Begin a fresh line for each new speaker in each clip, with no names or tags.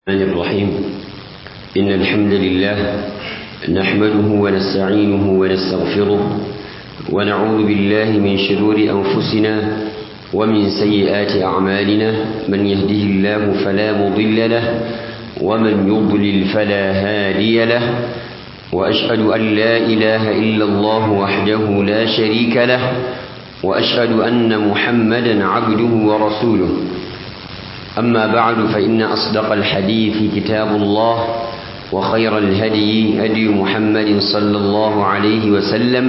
الرحمن الرحيم إن الحمد لله نحمده ونستعينه ونستغفره ونعوذ بالله من شرور أنفسنا ومن سيئات أعمالنا من يهده الله فلا مضل له ومن يضلل فلا هادي له وأشهد أن لا إله إلا الله وحده لا شريك له وأشهد أن محمدا عبده ورسوله أما بعد فإن أصدق الحديث كتاب الله وخير الهدي هدي محمد صلى الله عليه وسلم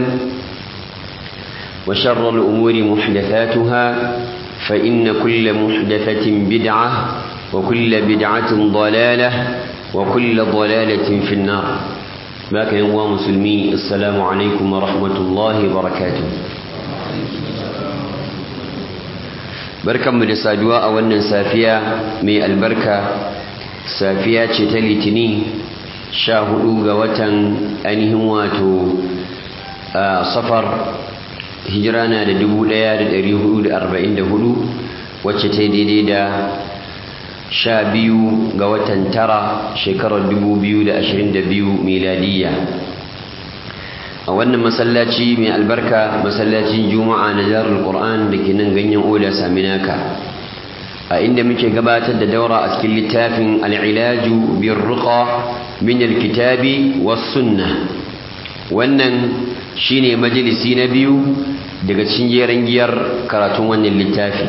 وشر الأمور محدثاتها فإن كل محدثة بدعة وكل بدعة ضلالة وكل ضلالة في النار باك يا مسلمي السلام عليكم ورحمة الله وبركاته barkanmu da saduwa a wannan safiya mai albarka safiya ce ta litini sha hudu ga watan ainihin wato safar hijira na da dubu daya da dari hudu da arba'in da hudu wacce ta daidai da sha biyu ga watan tara shekarar dubu biyu da ashirin da biyu miladiyya a wannan masallaci mai albarka masallacin juma'a na jarul qur'an da ke nan ganyen oda saminaka a inda muke gabatar da daura a cikin littafin al'ilaju bin ruqa min alkitabi was sunna wannan shine majalisi na biyu daga cikin jeren giyar karatun wannan littafi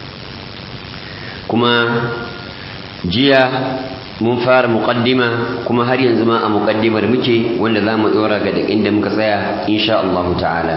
kuma jiya mun fara muqaddima kuma har yanzu ma a muqaddimar muke wanda za mu dora ga inda muka tsaya insha Allah ta'ala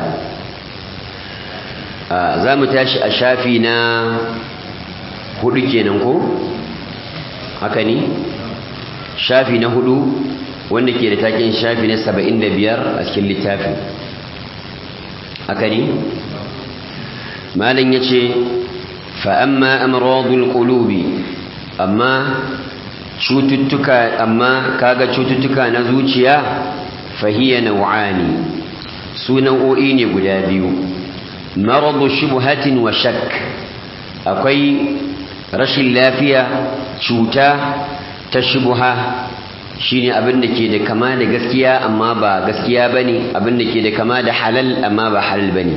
za mu tashi a shafi na hudu kenan ko haka ne shafi na hudu wanda ke da takin shafi na saba'in da biyar a cikin littafin haka ne malin ya ce fa'amma amradul qulubi amma cututtuka amma kaga cututtuka na zuciya fahiya nau'ani su nau'o'i ne guda biyu maradu shubhatin wa shakk akwai rashin lafiya cuta ta shubha shine abin da ke da kama da gaskiya amma ba gaskiya bane abin da ke da kama da halal amma ba halal bane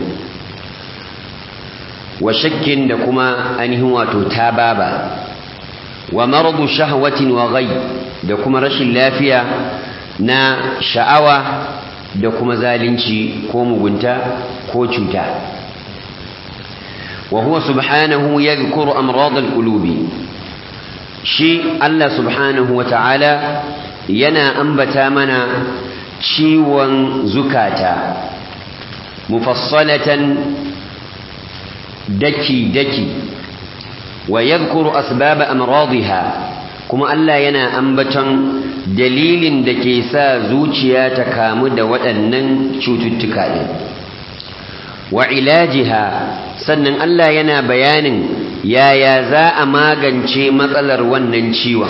wa shakkin da kuma ainihin wato tababa wa maradu shahwatin wa ghai da kuma rashin lafiya na sha'awa da kuma zalunci ko mugunta ko cuta wa huwa subhanahu yadhkuru amrad alqulubi shi Allah subhanahu wata'ala yana ambata mana ciwon zukata mufassalatan daki daki wa yadhkuru asbaba amradiha kuma Allah yana ambaton dalilin da ke sa zuciya ta kamu da waɗannan cututtuka ɗin wa ilajiha sannan Allah yana bayanin yaya za a magance matsalar wannan ciwon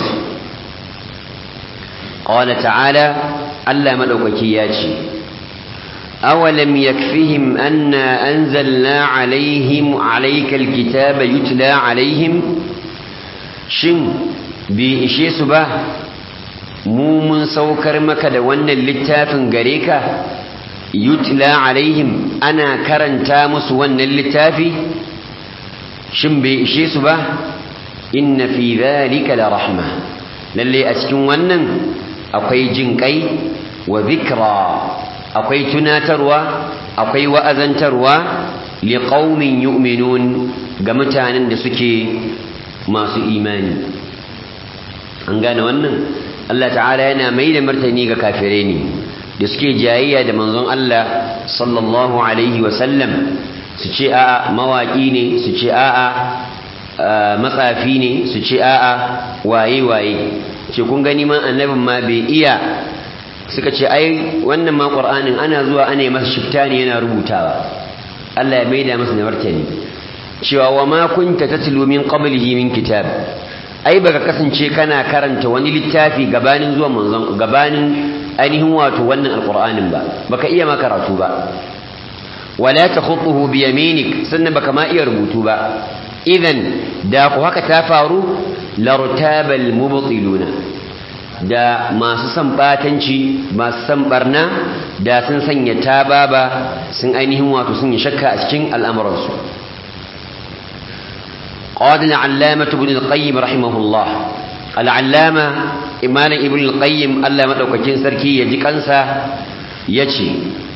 qala ta'ala Allah madaukaki ya ce أولم يكفهم أنا أنزلنا عليهم عليك الكتاب يتلى عليهم شن بإشي سبا مومن سوكر مكد وانا اللتاف غريكا يتلى عليهم أنا كرن تامس وانا اللتاف شن بإشي سبا إن في ذلك لرحمة للي أسكن وانا أقي جنكي وذكرى akwai tunatarwa akwai wa'azantarwa liqaumin yu'minun ga mutanen da suke masu imani an gane wannan Allah ta'ala yana mai da martani ga kafirai ne da suke jayayya da manzon Allah sallallahu alaihi wa sallam su ce a'a mawaki ne su ce a'a matsafi ne su ce a'a waye waye ce kun gani ma annabin ma bai iya suka ce ai wannan ma qur'anin ana zuwa ana yi masa shifta ne yana rubutawa Allah ya maida masa da martani cewa wa ma kunta tatlu min qablihi min kitab ai baka kasance kana karanta wani littafi gabanin zuwa manzon gabanin ainihin wato wannan alqur'anin ba baka iya ma karatu ba wala takhutuhu bi yaminik sannan baka ma iya rubutu ba idan da ku haka ta faru lartabal mubtiluna da masu son batanci masu son barna da sun sanya tababa sun ainihin wato sun yi shakka a cikin al'amuransu قال العلامة ابن القيم رحمه الله العلامة إمام ابن القيم ألا مدوكتين سركي يجي كنسا يجي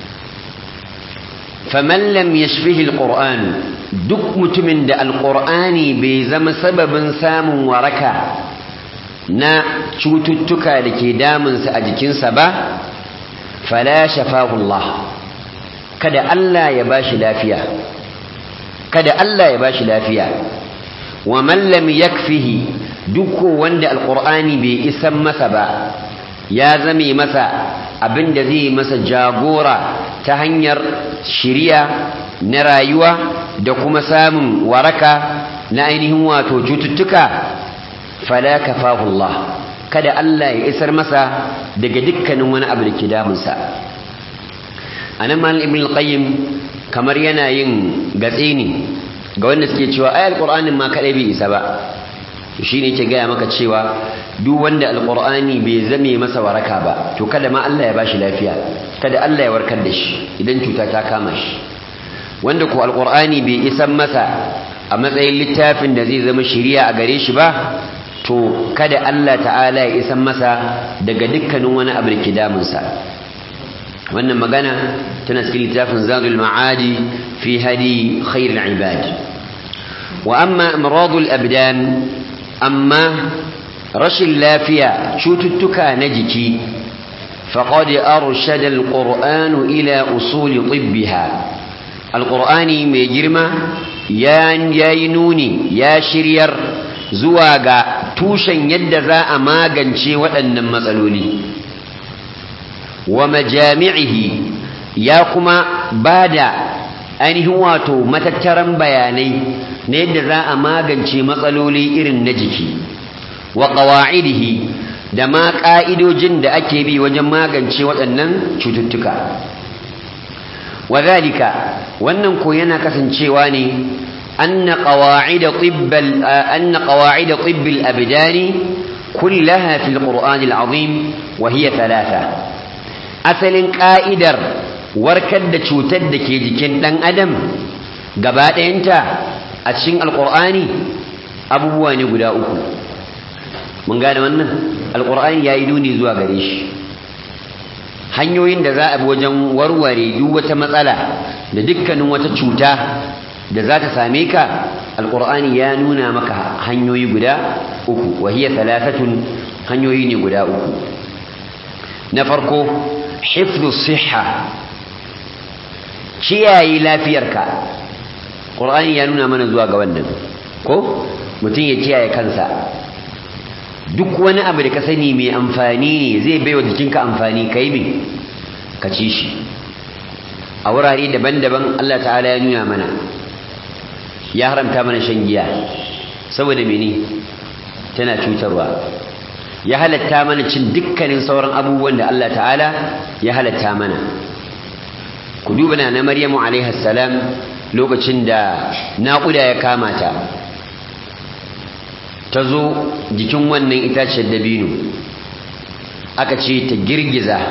فمن لم يشفه القرآن duk mutumin da alƙur'ani bai zama sababin samun waraka na cututtuka da ke damunsa a jikinsa ba fala shafahullah kada Allah ya bashi lafiya kada Allah ya bashi lafiya wa man lam yakfihi duk wanda alƙur'ani bai isan masa ba ya zame masa abin da zai masa jagora ta hanyar shiriya na rayuwa da kuma samun waraka na ainihin wato cututtuka fala kafahullah kada Allah ya isar masa daga dukkanin wani abu da ke damunsa anan mal ibn al-qayyim kamar yana yin gatse ne ga wanda suke cewa ayar qur'anin ma kadai bai isa ba to shine yake gaya maka cewa duk wanda alqur'ani bai zame masa waraka ba to kada ma Allah ya bashi lafiya kada Allah ya warkar da shi idan cuta ta kama shi wanda ko alqur'ani bai isan masa a matsayin littafin da zai zama shiriya a gare shi ba to kada Allah ta'ala ya isan masa daga dukkanin wani abu da ke damunsa wannan magana tana cikin littafin zadul ma'adi fi hadi khairul ibad wa amma amradul abdan amma rashin lafiya cututtuka na jiki faqad arshada alqur'anu ila usul tibbiha alqur'ani mai girma ya yi nuni ya shiryar zuwa ga tushen yadda za a magance waɗannan matsaloli wa majami'ihi ya kuma ba da ainihin wato matattaran bayanai na yadda za a magance matsaloli irin na jiki wa ƙawa'idihi da ma ƙa'idojin da ake bi wajen magance waɗannan cututtuka wa zalika wannan ko yana kasancewa ne أن قواعد طب أن قواعد طب الأبدان كلها في القرآن العظيم وهي ثلاثة أصل قائدر warkar da cutar da ke jikin ɗan adam gaba ɗayanta a cikin alƙur'ani abubuwa ne guda uku mun gane wannan alƙur'ani ya yi nuni zuwa gare shi hanyoyin da za a bi wajen warware duk wata matsala da dukkanin wata cuta da za ta same ka alƙur'ani ya nuna maka hanyoyi guda uku wahiyya talatatun hanyoyi ne guda uku na farko hifdhu siha kiyaye lafiyarka ƙur'ani ya nuna mana zuwa ga wannan ko mutum ya kiyaye kansa duk wani abu da ka sani mai amfani ne zai baiwa jikinka amfani ka yi ka ci shi a wurare daban-daban Allah ta'ala ya nuna mana ya haramta mana shan giya saboda mene tana cutarwa ya halatta mana cin dukkanin sauran abubuwan da Allah ta'ala ya halatta mana ku duba na na Maryamu alaiha salam lokacin da naƙuda ya kama ta ta zo jikin wannan itaciyar dabino aka ce ta girgiza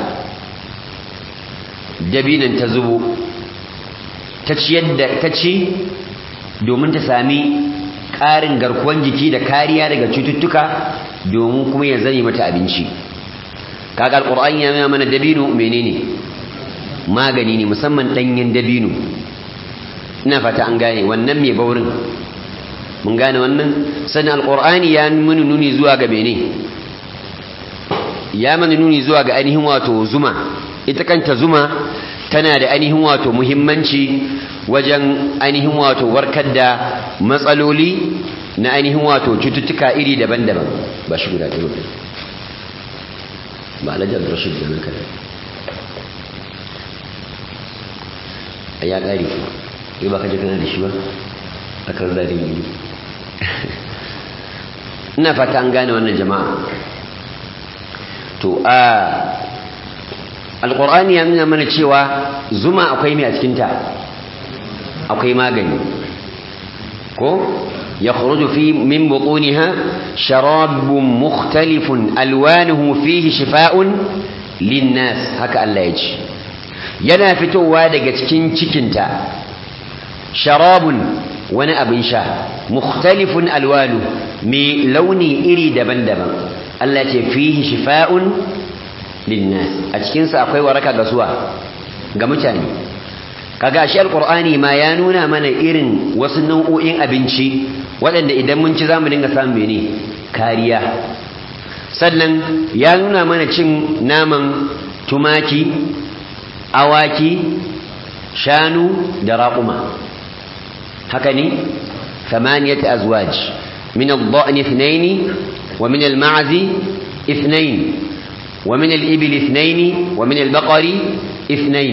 dabinan ta zubo ta ci domin ta sami ƙarin garkuwan jiki da kariya daga cututtuka domin kuma ya zane mata abinci kaga alƙur'an ya nuna mana dabino menene magani ne musamman ɗanyen dabino ina fata an gane wannan mai baurin mun gane wannan sannan alƙur'ani ya muni nuni zuwa ga mene ya mana nuni zuwa ga ainihin wato zuma ita kanta zuma tana da ainihin wato muhimmanci wajen ainihin wato warkar da matsaloli na ainihin wato cututtuka iri daban-daban ba shi guda ɗaya ba alajar rashin da nan kada a ya ƙari ku yi ba ka jikana da shi ba a kan zari yi ina fata an gane wannan jama'a to a alƙur'ani ya nuna mana cewa zuma akwai mai a cikinta akwai magani ko يخرج في من بطونها شراب مختلف ألوانه فيه شفاء للناس هكا الله يجي yana fitowa daga cikin cikinta sharabun wani abin sha mukhtalifun alwanu mai launi iri daban-daban Allah ce fihi shifa'un linnas a cikinsa akwai waraka ga suwa ga mutane kaga shi alqur'ani ma ya nuna mana irin wasu nau'o'in abinci waɗanda idan mun ci zamu dinga samun mene kariya sannan ya nuna mana cin naman tumaki awaki shanu da raƙuma haka ne ثمانية أزواج من الضأن اثنين ومن المعز اثنين ومن الإبل اثنين ومن البقر اثنين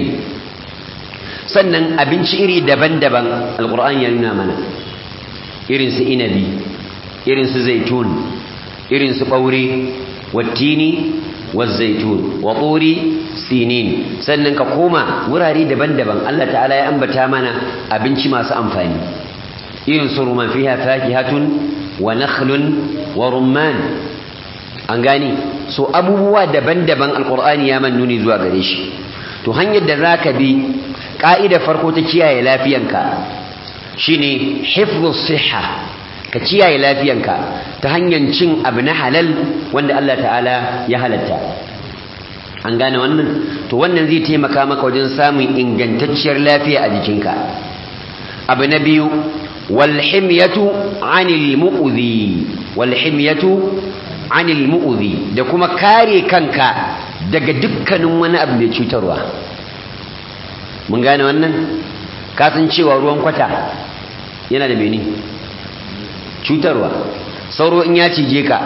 sannan abinci iri daban-daban alkur'an ya nuna mana irin su inabi irin su zaitun irin su ɓaure wattini wazzaitun wa turi sinin sannan ka koma wurare daban-daban Allah ta'ala ya ambata mana abinci masu amfani irin su ruman fiha fakihatun wa nakhlun wa rumman an gani so abubuwa daban-daban alkur'ani ya man nuni zuwa gare shi to hanyar da zaka bi ƙa'idar farko ta kiyaye lafiyanka shine hifdhus siha ka kiyaye lafiyanka ta hanyar cin abu na halal wanda Allah ta'ala ya halatta an gane wannan to wannan zai taimaka maka wajen samun ingantacciyar lafiya a jikinka abu na biyu walhimyatu anil mu'udhi walhimyatu anil mu'udhi da kuma kare kanka daga dukkanin wani abu mai cutarwa mun gane wannan cewa ruwan kwata yana da mene cutarwa sauro in ya cije ka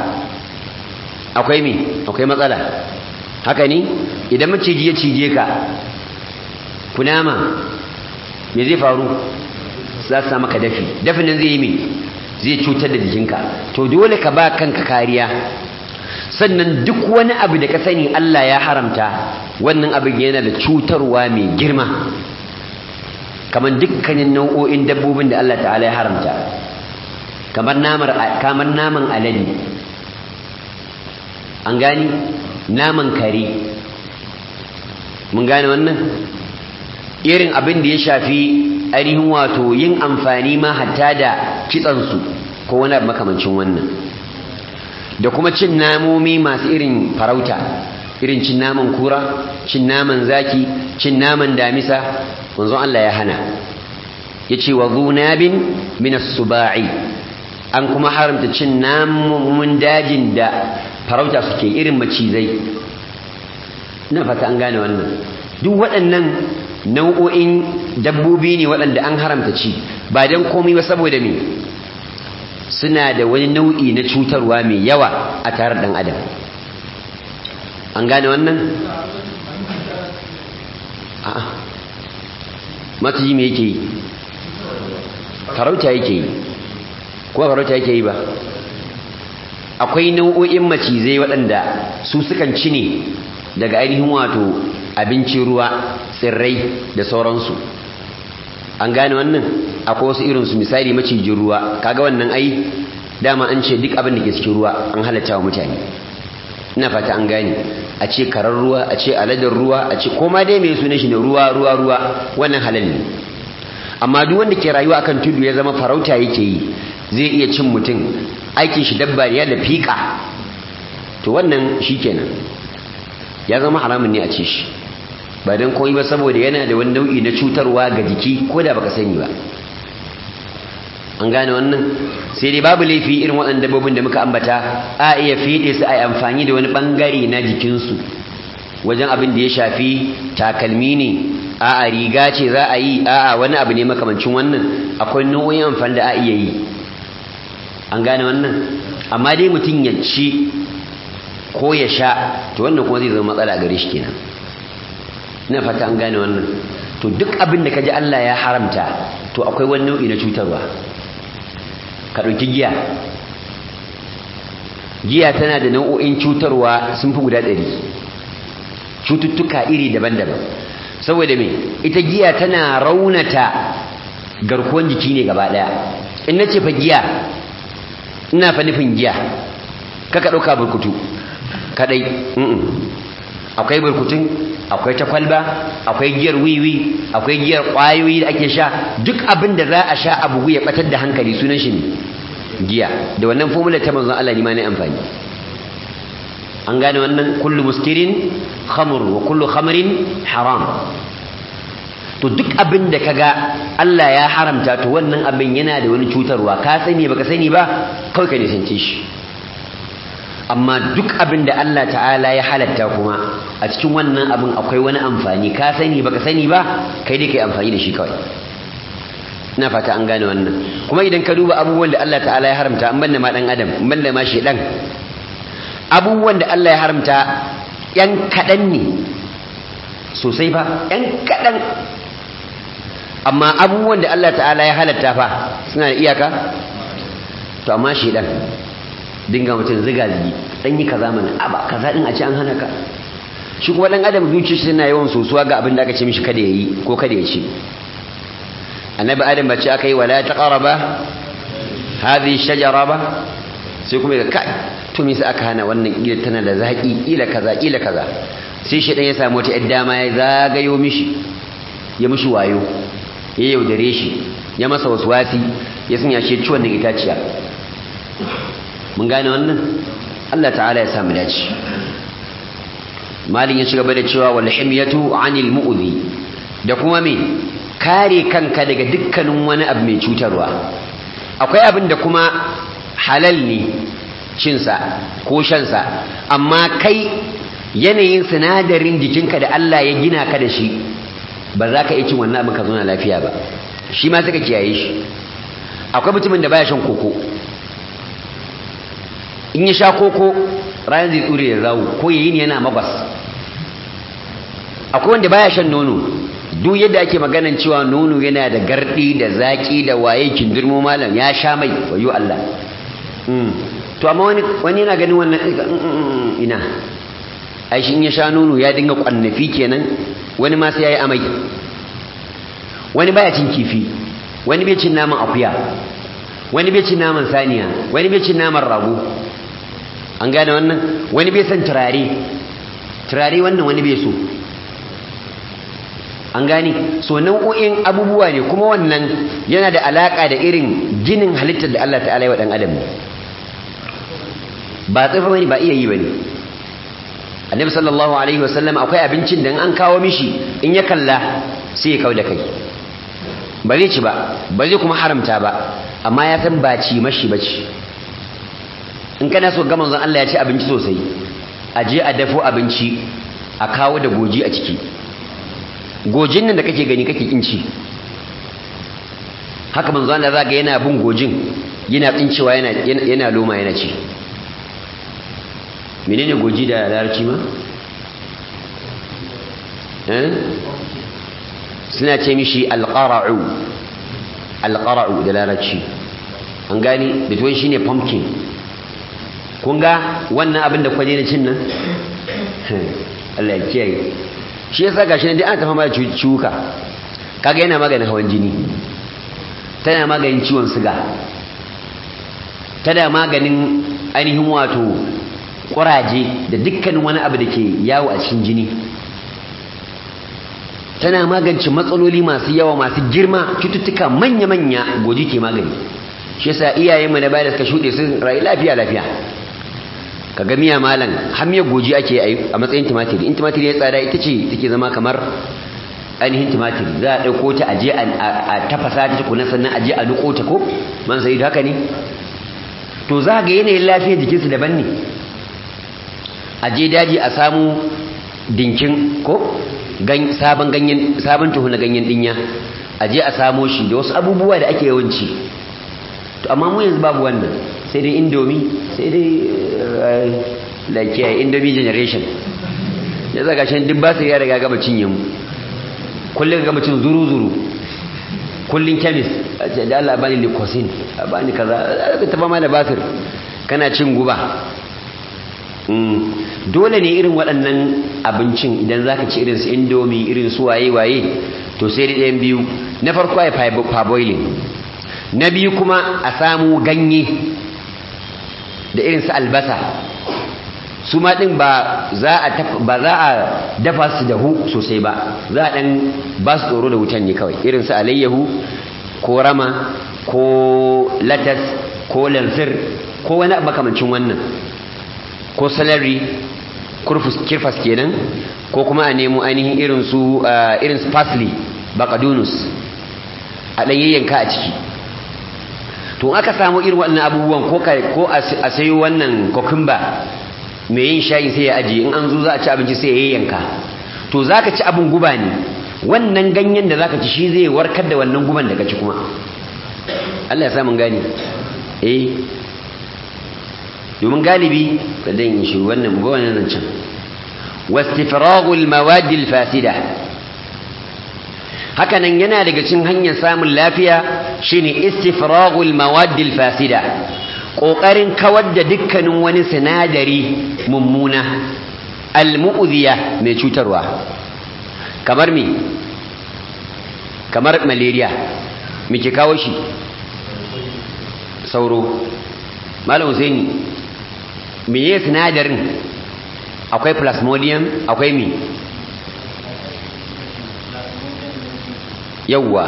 akwai me akwai matsala haka ne idan maciji ya cije ka kunama me zai faru za su maka dafi dafin nan zai yi me zai cutar da jikinka to dole ka ba kanka kariya sannan duk wani abu da ka sani Allah ya haramta wannan abin yana da cutarwa mai girma kamar dukkanin nau'o'in dabbobin da Allah ta'ala ya haramta kamar namar kamar naman alade an gani naman kare mun gane wannan irin abin da ya shafi ainihin wato yin amfani ma hatta da kitsansu ko wani abu makamancin wannan da kuma cin namomi masu irin farauta irin cin naman kura cin naman zaki cin naman damisa manzon Allah ya hana yace wa dhunabin min as-suba'i an kuma haramta cin namun dajin da farauta suke irin macizai ina fata an gane wannan duk waɗannan nau'o'in dabbobi ne waɗanda an haramta ci ba dan komai ba saboda me suna da wani nau'i na cutarwa mai yawa a tare ɗan adam an gane wannan a'a maciji me yake yi farauta yake yi ko farauta yake yi ba akwai nau'o'in macizai waɗanda su sukan ci ne daga ainihin wato abincin ruwa tsirrai da sauransu an gane wannan akwai wasu irinsu misali macijin ruwa kaga wannan ai dama an ce duk abin da ke cikin ruwa an halatta wa mutane ina fata an gane a ce karar ruwa a ce aladar ruwa a ce koma dai mai suna shi ne ruwa ruwa ruwa wannan halal ne amma duk wanda ke rayuwa akan tudu ya zama farauta yake yi zai iya cin mutum aikin shi dabba ya da fika to wannan shikenan ya zama haramun ne a ce shi ba don koyi ba saboda yana da wani nau'i na cutarwa ga jiki ko da baka sani ba an gane wannan sai dai babu laifi irin waɗanda dabbobin da muka ambata a iya fiɗe su a yi amfani da wani ɓangare na jikinsu wajen abin da ya shafi takalmi ne a a riga ce za a yi a a wani abu ne makamancin wannan akwai nau'o'in amfani da a iya yi an gane wannan amma dai mutum ya ci ko ya sha to wannan kuma zai zama matsala gare shi kenan ina fata an gane wannan to duk abin da kaji Allah ya haramta to akwai wani nau'i na cutarwa ka ɗauki giya giya tana da nau'o'in cutarwa sun fi guda ɗari cututtuka iri daban-daban saboda me ita giya tana raunata garkuwan jiki ne gaba ɗaya in na ce fa giya ina fa nufin giya kaka ɗauka burkutu kaɗai akwai burkutun akwai ta kwalba akwai giyar wiwi akwai giyar ƙwayoyi da ake sha duk abin da za a sha a bugu ya ɓatar da hankali sunan shi ne giya da wannan formula ta manzon Allah ne ma ne amfani an gane wannan kullu muskirin khamr wa kullu khamrin haram to duk abin da kaga Allah ya haramta to wannan abin yana da wani cutarwa ka sani baka sani ba kawai ka nisance shi amma duk abin da Allah ta'ala ya halatta kuma a cikin wannan abin akwai wani amfani ka sani baka sani ba kai dai kai amfani da shi kawai ina fata an gane wannan kuma idan ka duba abubuwan da Allah ta'ala ya haramta an banda ma dan adam an banda ma shedan abubuwan da Allah ya haramta yan kadan ne sosai fa yan kadan amma abubuwan da Allah ta'ala ya halatta fa suna da iyaka to amma shedan dinga mutum ziga zigi dan yi kaza mana aba kaza din a ce an hana ka shi kuma dan adam zuciyarsa tana yawan sosuwa ga abin da aka ce mishi kada yayi ko kada ya ce annabi adam ba ce aka yi wala taqaraba hadhihi shajara ba sai kuma ga kai to me sai aka hana wannan ila tana da zaki ila kaza ila kaza sai shi dan ya samu wata dama ya zagayo mishi ya mishi wayo ya yaudare shi ya masa waswasi ya sanya shi ci wannan itaciya mun gane wannan Allah ta'ala ya samu dace malin ya ci gaba da cewa wal himyatu anil mu'dhi da kuma me kare kanka daga dukkanin wani abu mai cutarwa akwai abin da kuma halal ne cinsa ko shansa amma kai yanayin sinadarin jikinka da Allah ya gina ka da shi ba za ka iya cin wannan abin ka zauna lafiya ba shi ma suka kiyaye shi akwai mutumin da baya shan koko in ya sha koko ranar zai tsure da zawo ko yayi ne yana magwas akwai wanda baya shan nono duk yadda ake maganan cewa nono yana da gardi da zaki da waye kindirmo malam ya sha mai wayo Allah to amma wani wani yana ganin wannan ina ai shi in ya sha nono ya dinga kwannafi kenan wani ma sai yayi amai wani baya cin kifi wani bai cin naman akuya wani bai cin naman saniya wani bai cin naman rago an gane wannan wani bai san turare turare wannan wani bai so an gane so nau'o'in abubuwa ne kuma wannan yana da alaka da irin ginin halittar da Allah ta'ala ya wa dan adam ba tsafa bane ba iya yi bane annabi sallallahu alaihi wasallam akwai abincin da an kawo mishi in ya kalla sai ya kau da kai ba zai ci ba ba zai kuma haramta ba amma ya san ba ci mashi ba ci in kana so ga manzon Allah ya ci abinci sosai a je a dafo abinci a kawo da goji a ciki gojin nan da kake gani kake kinci haka manzon Allah zaga yana bin gojin yana tsincewa yana yana loma yana ci menene goji da larabci ma eh suna ce mishi alqara'u alqara'u da larabci an gani bitwai shine pumpkin kun ga wannan abin da kwaje na cin nan Allah ya kiyaye shi yasa gashi nan dai an tafa mara ciwuka kaga yana maganin hawan jini tana maganin ciwon siga tana maganin ainihin wato kuraje da dukkanin wani abu da ke yawo a cikin jini tana magance matsaloli masu yawa masu girma cututtuka manya-manya goji ke magani shi yasa iyayenmu na baya da suka shuɗe sun rayu lafiya lafiya ka ga miya malam har miyar goji ake a matsayin tumatiri in tumatiri ya tsada ita ce take zama kamar ainihin tumatiri za a ɗauko ta aje a tafasa ta tukuna sannan aje a duko ta ko man sai haka ne to za ga yanayin lafiyar jikinsu daban ne aje daji a samu dinkin ko sabon ganyen sabon tuhu na ganyen dinya aje a samo shi da wasu abubuwa da ake yawanci to amma mu yanzu babu wannan sai dai indomi sai dai like indomi generation ya zaga shan duk ba su ya riga gaba cinye mu kullum gaba cin zuru zuru kullum chemist a ce da Allah bani likosin a bani kaza ta ba ma da basir kana cin guba dole ne irin waɗannan abincin idan zaka ci irin su indomi irin su waye waye to sai da ɗayan biyu na farko ya parboiling na biyu kuma a samu ganye da irin su albasa su ma ɗin ba za a dafa su da hu sosai ba za a ɗan ba su tsoro da wutan ne kawai irin su alayyahu ko rama ko latas ko lansir ko wani makamancin wannan ko salari kirfas kenan ko kuma a nemo ainihin irin su irin su parsley bakadunus a ɗan yayyanka a ciki to aka samu irin waɗannan abubuwan ko a sayo wannan kokumba mai yin shayi sai ya ajiye in an zo za a ci abinci sai ya yayyanka to za ka ci abin guba ne wannan ganyen da za ka ci shi zai warkar da wannan guban da ka ci kuma Allah ya samun gani eh domin galibi ka dan yin shi wannan ba wannan zancen wastifragul mawadil fasida hakanan yana daga cikin hanyar samun lafiya shine istifragul mawadil fasida kokarin kawar da dukkanin wani sinadari mummuna almu'ziya mai cutarwa kamar me kamar malaria muke kawo shi sauro malam Husaini meye sinadarin akwai plasmodium akwai me yawwa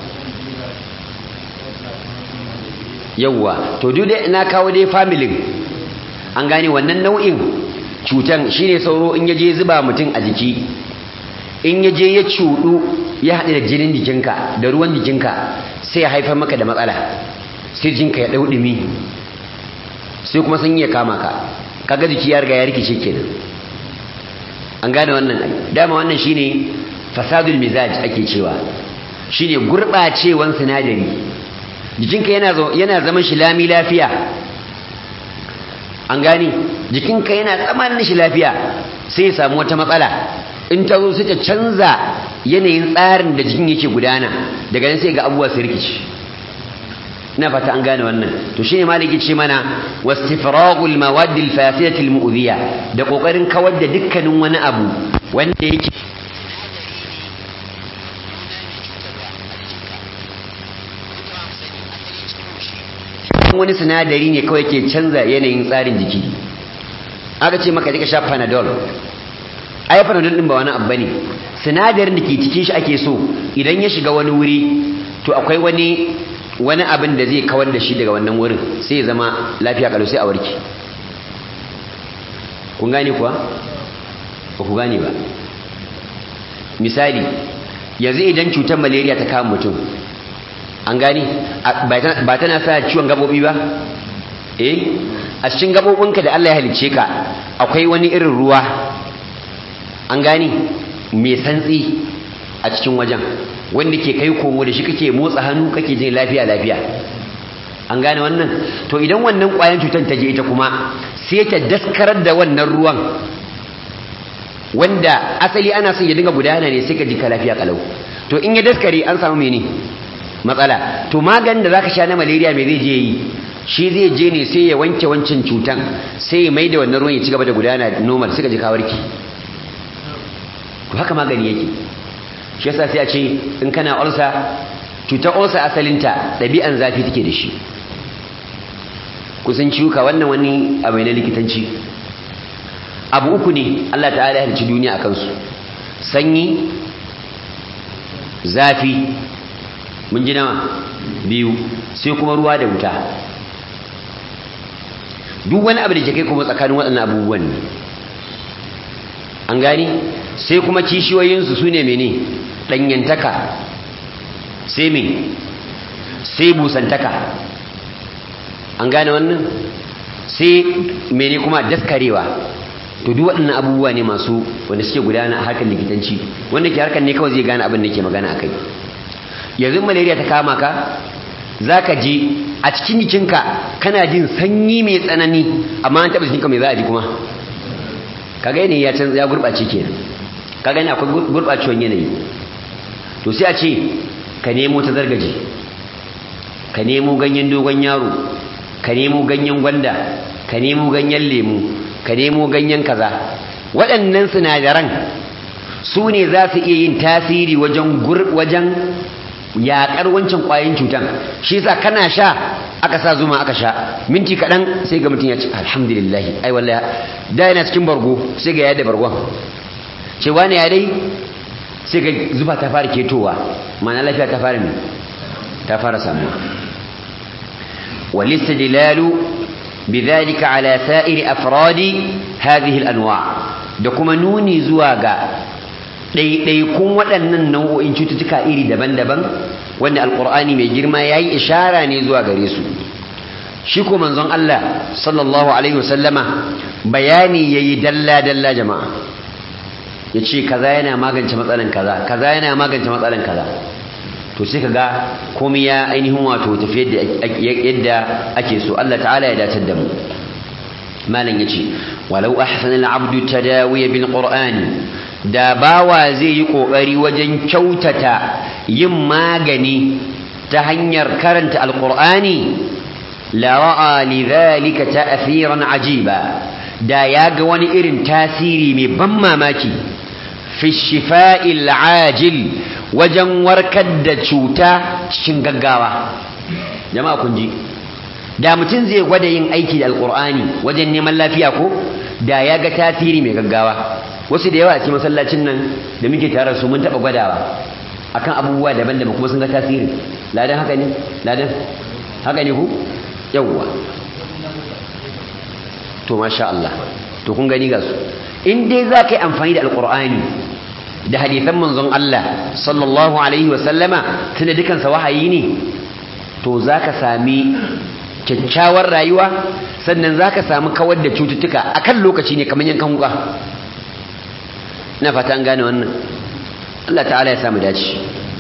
yawwa to duk dai na kawo dai familin an gane wannan nau'in cutan shine sauro in yaje zuba mutum a jiki in yaje ya cudu ya haɗu da jinin jikinka da ruwan jikinka sai ya haifar maka da matsala sai jinka ya ɗau ɗumi sai kuma sun iya kama ka kaga jiki ya riga ya rikice kenan an gane wannan dama wannan shine fasadul mizaj ake cewa shine gurɓacewan sinadari jikinka yana yana zaman shi lami lafiya an gane jikinka yana tsamanin shi lafiya sai ya samu wata matsala in ta zo sai ta canza yanayin tsarin da jikin yake gudana daga nan sai ga abubuwa su rikici ina fata an gane wannan to shine maliki ce mana wastifragul mawaddil fasidatil mu'dhiya da kokarin kawar da dukkanin wani abu wanda yake wani sinadari ne kawai ke canza yanayin tsarin jiki aka ce maka ka sha panadol ai panadol din ba wani abu bane sinadarin da ke cikin shi ake so idan ya shiga wani wuri to akwai wani wani abin da zai kawar da shi daga wannan wurin sai ya zama lafiya kalau sai a warke kun gane kuwa ba ku gane ba misali yanzu idan cutar malaria ta kama mutum an gane ba tana sa ciwon gabobi ba eh a cikin gabobinka da Allah ya halicce ka akwai wani irin ruwa an gane mai santsi a cikin wajen wanda ke kai komo da shi kake motsa hannu kake jin lafiya lafiya an gane wannan to idan wannan ƙwayan cutar ta je ita kuma sai ta daskarar da wannan ruwan wanda asali ana son ya dinga gudana ne sai ka ji ka lafiya kalau to in ya daskare an samu mene matsala to maganin da zaka sha na malaria me zai je yi shi zai je ne sai ya wanke wancan cutan sai ya maida wannan ruwan ya ci gaba da gudana normal sai ka ji ka warke to haka magani yake shi yasa sai a ce in kana ulsa cutar ulsa asalinta ɗabi'an zafi take da shi kusan ciwuka wannan wani abu na likitanci abu uku ne Allah ta'ala ya halicci duniya a kansu sanyi zafi mun ji nawa biyu sai kuma ruwa da wuta duk wani abu da ke kai kuma tsakanin waɗannan abubuwan ne an gani sai kuma kishiyoyinsu su ne mene ɗanyantaka sai me sai busantaka an gane wannan sai mene kuma daskarewa to duk waɗannan abubuwa ne masu wanda suke gudana a harkar likitanci wanda ke harkar ne kawai zai gane abin da ke magana a kai yanzu malaria ta kama ka za ka ji a cikin jikinka kana jin sanyi mai tsanani amma an taɓa jikinka mai za a ji kuma ka gane ya canza ya gurɓace kenan ka gane akwai gurɓacewar yanayi to sai a ce ka nemo ta zargaje ka nemo ganyen dogon yaro ka nemo ganyen gwanda ka nemo ganyen lemu ka nemo ganyen kaza waɗannan sinadaran su ne za su iya yin tasiri wajen wajen yaƙar wancan ƙwayoyin cutan shi yasa kana sha aka sa zuma aka sha minti kaɗan sai ga mutum ya ce alhamdulillah ai wallahi da yana cikin bargo sai ga yadda bargon ce wani ya dai sai ga zufa ta fara ketowa ma'ana lafiya ta fara mai ta fara samuwa والاستدلال بذلك على سائر أفراد هذه الأنواع دكما نوني زواغا ɗaiɗaikun waɗannan nau'o'in cututtuka iri daban-daban wanda alƙur'ani mai girma ya yi ishara ne zuwa gare su shi ko manzon Allah sallallahu alaihi wasallama bayani ya yi dalla-dalla jama'a ya ce kaza yana magance matsalan kaza kaza yana magance matsalan kaza to sai kaga komai ya ainihin wato tafi yadda ake so Allah ta'ala ya dace da mu malam yace walau ahsana al-abdu tadawiya bil qur'ani da bawa zai yi kokari wajen kyautata yin magani ta hanyar karanta alqur'ani la ra'a lidhalika ta'thiran ajiba da ya ga wani irin tasiri mai ban mamaki fi shifa'il ajil wajen warkar da cuta cikin gaggawa jama'a kun ji da mutum zai gwada yin aiki da alkur'ani wajen neman lafiya ko da ya ga tasiri mai gaggawa wasu da yawa a cikin masallacin nan da muke tare su mun taba gwadawa akan abubuwa daban-daban kuma sun ga tasiri ladan haka ne ladan haka ne ku yawwa to masha Allah to kun gani ga su in dai za ka yi amfani da alkur'ani da hadithan manzon Allah sallallahu alaihi wasallama tunda dukansa wahayi ne to zaka sami kyakkyawar rayuwa sannan zaka samu kawar da cututtuka akan lokaci ne kamar yankan wuka ina fata an gane wannan Allah ta'ala ya samu dace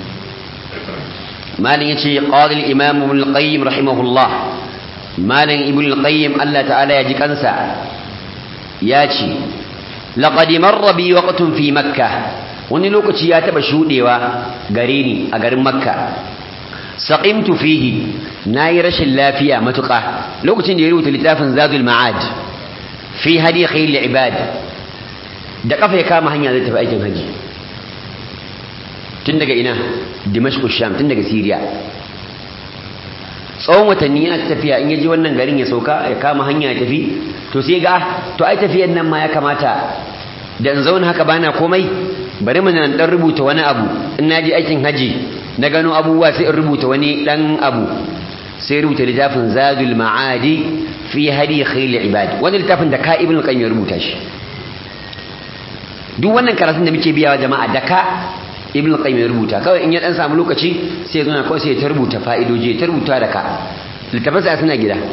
malin yace qala al-imam ibn al-qayyim rahimahullah malin ibn al-qayyim Allah ta'ala ya ji kansa ya ce laqad marra bi waqtun fi makkah wani lokaci ya taba shudewa gare ni a garin makka saqimtu fihi nayi rashin lafiya matuƙa lokacin da ya rubuta littafin zadul ma'ad fi hadi khayl ibad da kafa ya kama hanya zai tafi aikin haji tun daga ina dimashq sham tun daga syria tsawon watanni yana tafiya in yaji wannan garin ya sauka ya kama hanya ya tafi to sai ga to ai tafiyan nan ma ya kamata da in zauna haka bana komai bari mun dan rubuta wani abu in naji aikin haji na gano abubuwa sai in rubuta wani dan abu sai rubuta littafin zadul ma'adi fi hadi khayl ibad wani littafin da ka ibn qayyim ya rubuta shi duk wannan karatun da muke biyawa jama'a da ka ibn qayyim ya rubuta kawai in ya dan samu lokaci sai ya zo na kawai sai ya rubuta fa'idoji ya rubuta da ka littafin sa suna gida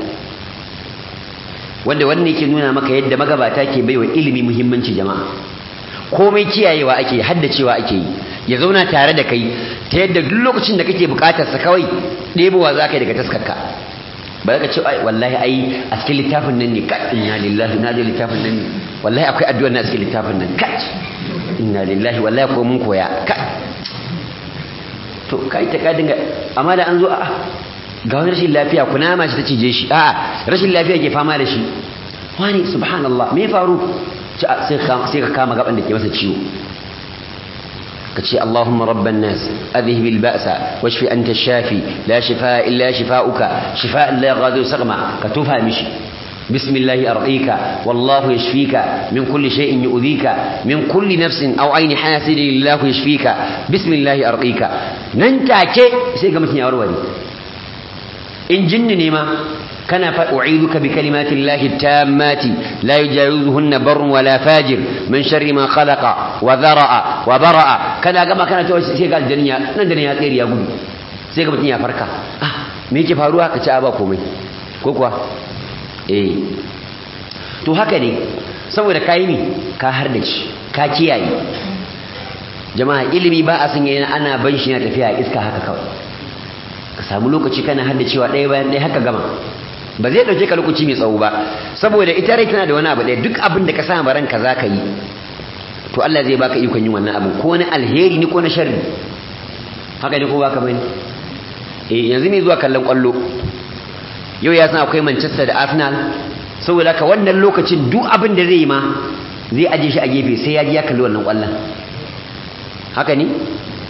wanda wannan yake nuna maka yadda magabata ke baiwa ilimi muhimmanci jama'a komai kiyayewa ake haddacewa ake yi ya zauna tare da kai ta yadda duk lokacin da kake bukatar sa kawai ɗebowa za ka yi daga taskarka ba ka ce ai wallahi ai a cikin littafin nan ne kat inna lillahi na da littafin nan ne wallahi akwai addu'a na cikin littafin nan kat inna lillahi wallahi ko mun koya kat to kai ta ka dinga amma da an zo a ga wani rashin lafiya kunama shi ta cije shi a'a rashin lafiya ke fama da shi wani subhanallah me faru sai ka kama gaban da ke masa ciwo ka ce Allahumma rabban nas adhhib al-ba'sa washfi anta ash-shafi la shifaa illa shifaa'uka shifaa'an la yughadiru saqama ka tufa mishi بسم الله أرقيك والله يشفيك من كل شيء يؤذيك من كل نفس أو عين حاسد الله يشفيك بسم الله أرقيك ننتاك سيقى مثل أروري إن جنني ما كان فأعيذك بكلمات الله التامات لا يجاوزهن بر ولا فاجر من شر ما خلق وذرأ وبرأ كان كما كان سيقى الدنيا ندنيا غير يا قولي سيقى مثل فركا آه ميكي فاروها كتابا كومي كوكوا eh to haka ne saboda kai ne ka hardace ka kiyaye jama'a ilimi ba a san yana ana ban shi na tafiya iska haka kawai ka samu lokaci kana haddacewa ɗaya bayan ɗaya haka gama ba zai ɗauke ka lokaci mai tsawo ba saboda ita rai tana da wani abu ɗaya duk abin da ka sa ranka za ka yi to Allah zai baka ikon yin wannan abin ko na alheri ni ko na sharri haka ne ko baka bane eh yanzu ne zuwa kallon kwallo yau ya san akwai Manchester da Arsenal saboda ka wannan lokacin duk abin da zai yi ma zai aje shi a gefe sai ya ji ya kalli wannan kwallon haka ne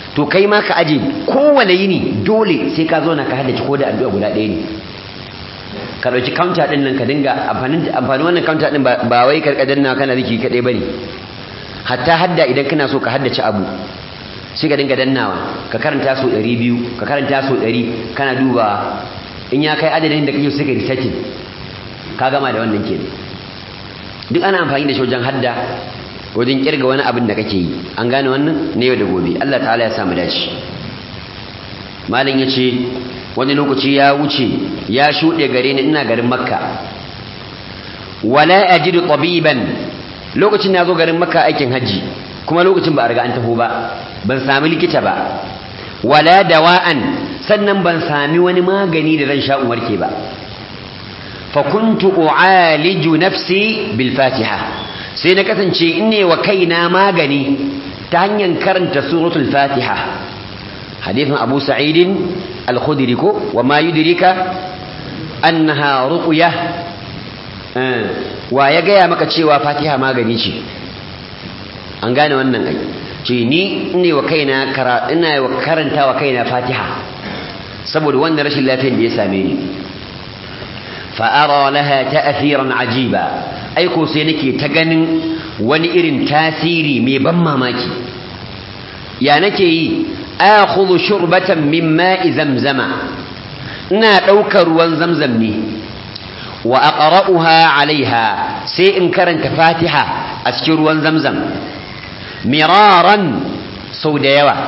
to kai ma ka aje kowane yini dole sai ka zo na ka haddace ko da addu'a guda ɗaya ne ka ɗauki counter ɗin nan ka dinga amfanin amfanin wannan counter ɗin ba wai karka danna kana ziki kaɗai bane hatta hadda idan kana so ka haddace abu sai ka dinga dannawa ka karanta so ɗari biyu ka karanta so ɗari kana duba in ya kai adadin da kake so sai ka resetting ka gama da wannan kenan duk ana amfani da shi wajen hadda wajen kirga wani abin da kake yi an gane wannan ne yau da gobe Allah ta'ala ya samu dace malam yace wani lokaci ya wuce ya shuɗe gare ni ina garin makka wala ajidu tabiban lokacin na zo garin makka aikin haji kuma lokacin ba a riga an taho ba ban sami likita ba wala dawa'an sannan ban sami wani magani da zan sha in warke ba fa kuntu u'aliju nafsi bil fatiha sai na kasance in ne wa kaina magani ta hanyar karanta suratul fatiha hadithin abu sa'idin al-khudri ko wa ma yudrika annaha ruqya wa ya gaya maka cewa fatiha magani ce an gane wannan ai ce ni ne wa kaina ina wa karanta wa kaina fatiha saboda wannan rashin lafiyar da ya same ni fa'ara laha ta'athiran ajiba aiko sai nake ta ganin wani irin tasiri mai ban mamaki ya nake yi akhudhu shurbatan min ma'i zamzama ina daukar ruwan zamzam ne wa aqra'uha 'alayha sai in karanta fatiha a cikin ruwan zamzam miraran sau da yawa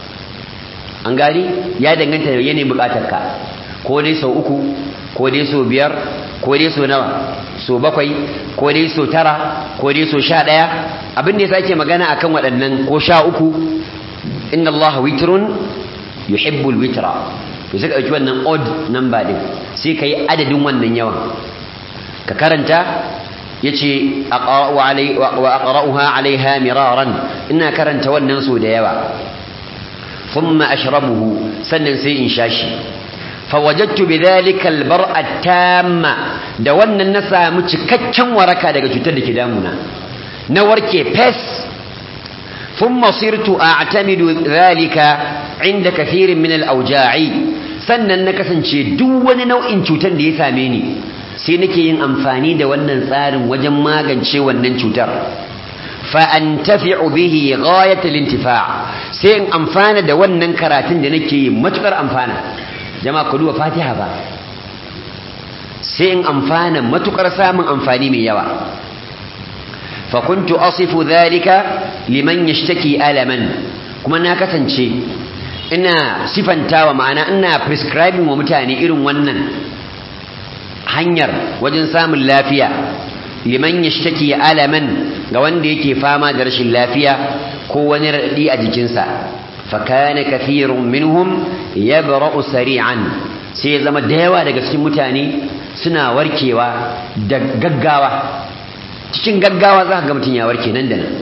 an gani ya danganta da yanayin bukatarka ko dai sau uku ko dai sau biyar ko dai sau nawa sau bakwai ko dai sau tara ko dai sau sha ɗaya abin da ya sake magana akan waɗannan ko sha uku inna Allah witrun yuhibbul witra to sai ka ɗauki wannan odd number din sai ka yi adadin wannan yawan ka karanta yace aqra'u alai wa aqra'uha 'alayha miraran ina karanta wannan so da yawa thumma ashrabuhu sannan sai in shashi fawajadtu bidhalika albar'a tamma da wannan na samu cikakken waraka daga cutar da ke damuna na warke fes thumma sirtu a'tamidu dhalika 'inda kathirin min al-awja'i sannan na kasance duk wani nau'in cutar da ya same ni sai nake yin amfani da wannan tsarin wajen magance wannan cutar fa antafi'u bihi ghayatul intifa' sai in amfana da wannan karatun da nake yi matukar amfana jama'a ku duba fatiha ba sai in amfana matukar samun amfani mai yawa fa kuntu asifu dhalika liman yashtaki alaman kuma na kasance ina sifantawa ma'ana ina prescribing wa mutane irin wannan hanyar wajen samun lafiya liman yashtaki alaman ga wanda yake fama da rashin lafiya ko wani raɗi a jikinsa fakana kathirun minhum yabra'u sari'an sai ya zama da yawa daga cikin mutane suna warkewa da gaggawa cikin gaggawa za ka ga mutum ya warke nan da nan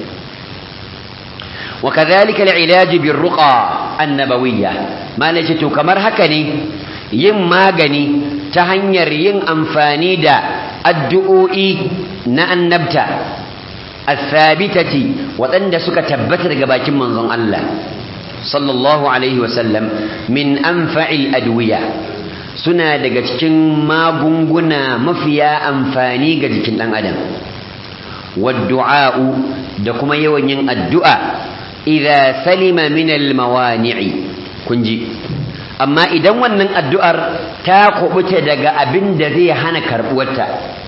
وكذلك العلاج بالرقى النبوية ما نجتو كمر هكني yin magani ta hanyar yin amfani da addu'o'i na annabta athabitati waɗanda suka tabbata daga bakin manzon Allah sallallahu alaihi wasallam min anfa'il adwiya suna daga cikin magunguna mafiya amfani ga jikin ɗan adam waddu'a'u da kuma yawan yin addu'a idza salima min al-mawani'i kunji amma idan wannan addu'ar ta kubuta daga abin da zai hana karbuwarta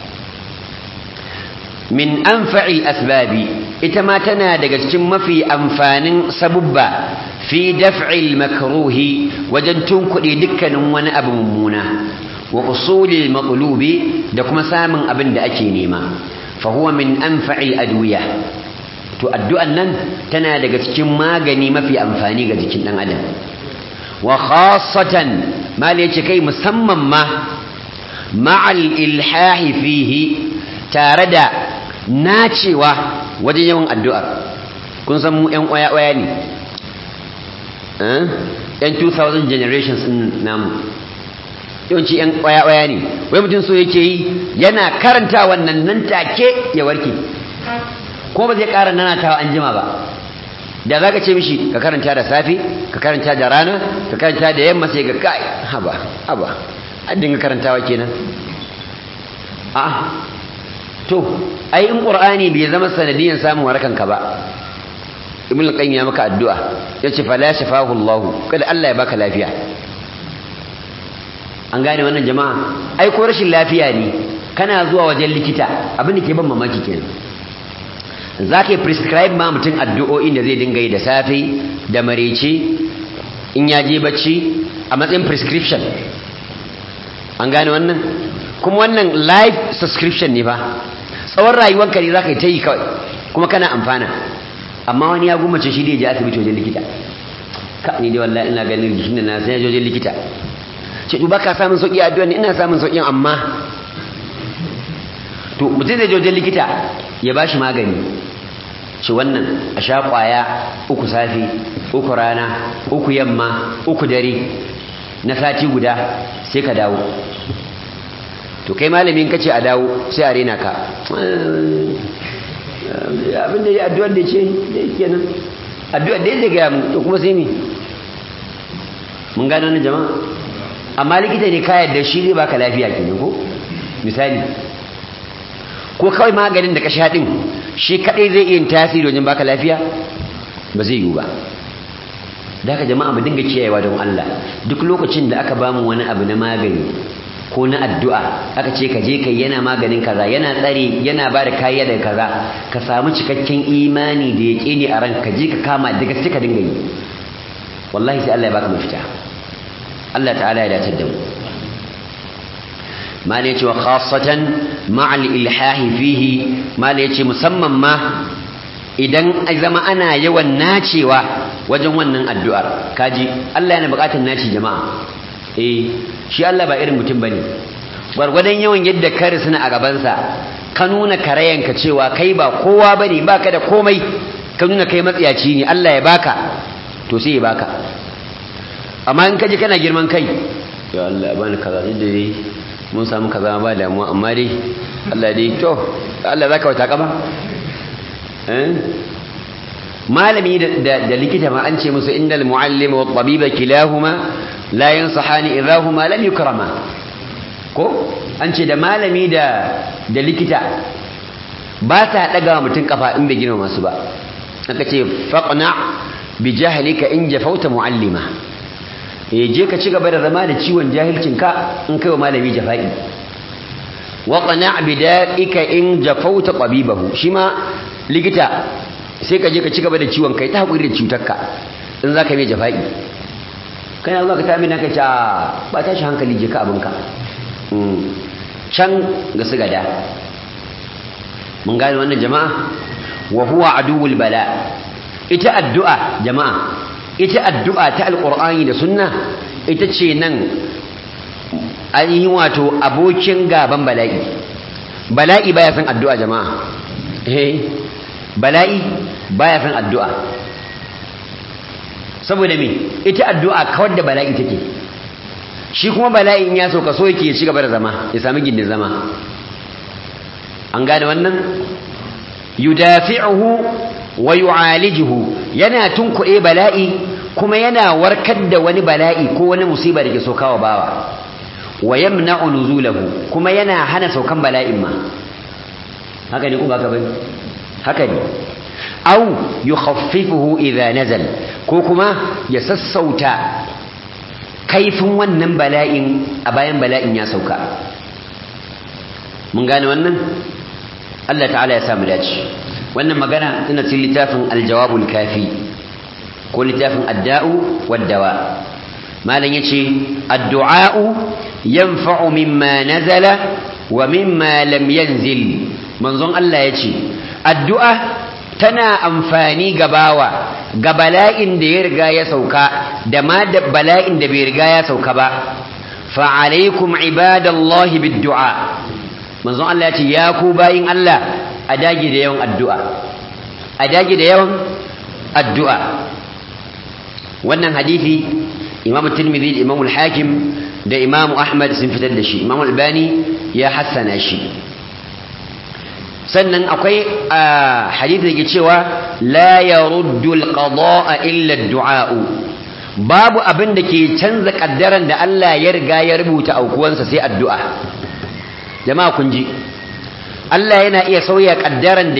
min anfa'il asbabi ita ma tana daga cikin mafi amfanin sabubba fi daf'il makruhi wajen tunkuɗe dukkanin wani abu mummuna wa usulil maqlubi da kuma samun abin da ake nema fa huwa min anfa'il adwiya to addu'an nan tana daga cikin magani mafi amfani ga jikin dan adam wa khassatan mal yace kai musamman ma ma'al ilhahi fihi tare da nacewa wajen yawan addu'a kun san mu ƴan ƙwaya-ƙwaya ne ƴan 2000 generations ɗin namu yawanci ƴan ƙwaya-ƙwaya ne wai mutum so yake yi yana karanta wannan nan take ya warke ko ba zai ƙara nanatawa an jima ba da za ka ce mishi ka karanta da safe ka karanta da rana ka karanta da yamma sai ga kai haba haba an dinga karantawa kenan a to ai in qur'ani bai zama sanadiyan samun warakan ka ba ibn qayyim ya maka addu'a yace fala shafahu Allah kada Allah ya baka lafiya an gane wannan jama'a ai ko rashin lafiya ne kana zuwa wajen likita abin da ke ban mamaki kenan za ka yi prescribe ma mutum addu'o'in da zai dinga yi da safe da marece in ya je bacci a matsayin prescription an gane wannan kuma wannan live subscription ne fa tsawon rayuwanka ne za ka yi ta yi kawai kuma kana amfana amma wani ya gumace shi da ya je asibiti wajen likita ka ni dai wallahi ina ganin jikin da na sai ya je wajen likita ce to baka samun sauki a addu'a ina samun saukin amma to mutum zai je wajen likita ya bashi magani ce wannan a sha kwaya uku safi uku rana uku yamma uku dare na sati guda sai ka dawo to kai malamin kace a dawo sai a rena ka abinda ya addu'ar da ce da yake nan addu'ar da yake gaya mu to kuma sai me mun gano wannan jama'a amma likita ne ka yarda shi zai baka lafiya kenan ko misali ko kawai maganin da ka sha din shi kadai zai iya tasiri wajen baka lafiya ba zai yiwu ba da haka jama'a mu dinga kiyayewa don Allah duk lokacin da aka bamu wani abu na magani ko na addu'a aka ce ka je kai yana maganin kaza yana tsare yana ba da kariya daga kaza ka samu cikakken imani da yake ne a ranka je ka kama da gaske ka dinga yi wallahi sai Allah ya baka mafita Allah ta'ala ya dace da mu mala yace wa khassatan ma'al ilhahi fihi mala yace musamman ma idan zama ana yawan nacewa wajen wannan addu'ar kaji Allah yana buƙatar naci jama'a eh shi Allah ba irin mutum bane gwargwadon yawan yadda ka risuna a gabansa ka nuna karayanka cewa kai ba kowa bane baka da komai ka nuna kai matsiyaci ne Allah ya baka to sai ya baka amma in kaji kana girman kai ya Allah bani kaza da dai mun samu kaza ba damuwa amma dai Allah dai to Allah zaka wata kaba eh malami da likita ma an ce musu innal muallim wa tabiba kilahuma la yansahani idahuma lam yukrama ko an ce da malami da da likita ba ta daga mutun kafa in bai gina masu ba aka ce faqna bi jahlika in jafauta muallima eh je ka ci gaba da zama da ciwon jahilcinka in kai wa malami jafa'i wa qana' bi da'ika in jafauta tabibahu shi ma likita sai ka je ka ci gaba da ciwon kai ta hakuri da cutarka in zaka mai jafa'i kana zuwa ka ta mina ka ce ba tashi hankali je ka abinka can ga su gada mun gane wannan jama'a wa huwa aduwul bala ita addu'a jama'a ita addu'a ta alqur'ani da sunna ita ce nan ainihin wato abokin gaban bala'i bala'i baya san addu'a jama'a eh bala'i baya san addu'a saboda me ita addu'a kawar da bala'i take shi kuma bala'in ya sauka so yake ya ci gaba da zama ya sami gindin zama an gane wannan yudafi'uhu wa yu'alijuhu yana tunkuɗe bala'i kuma yana warkar da wani bala'i ko wani musiba da ke saukawa bawa wa yamna'u nuzulahu kuma yana hana saukan bala'in ma haka ne kuma haka bane haka ne aw yukhaffifuhu idha nazal ko kuma ya sassauta kaifin wannan bala'in a bayan bala'in ya sauka mun gane wannan Allah ta'ala ya samu dace wannan magana tana cikin littafin aljawabul kafi ko littafin adda'u waddawa malam yace addu'a'u yanfa'u mimma nazala wa mimma lam yanzil manzon Allah yace addu'a tana amfani ga bawa ga bala'in da ya riga ya sauka da ma da bala'in da bai riga ya sauka ba fa alaikum ibadallahi biddu'a manzon Allah ya ce ya ku bayin Allah a dage da yawan addu'a a dage da yawan addu'a wannan hadisi Imam Tirmidhi Imam Al-Hakim da Imam Ahmad sun fitar da shi Imam Albani ya hassana shi sannan akwai hadisi da ke cewa la yaruddu alqada'a illa ad-du'a'u babu abin da ke canza kaddaran da Allah ya riga ya rubuta aukuwansa sai addu'a jama'a kun ji Allah yana iya sauya kaddaran da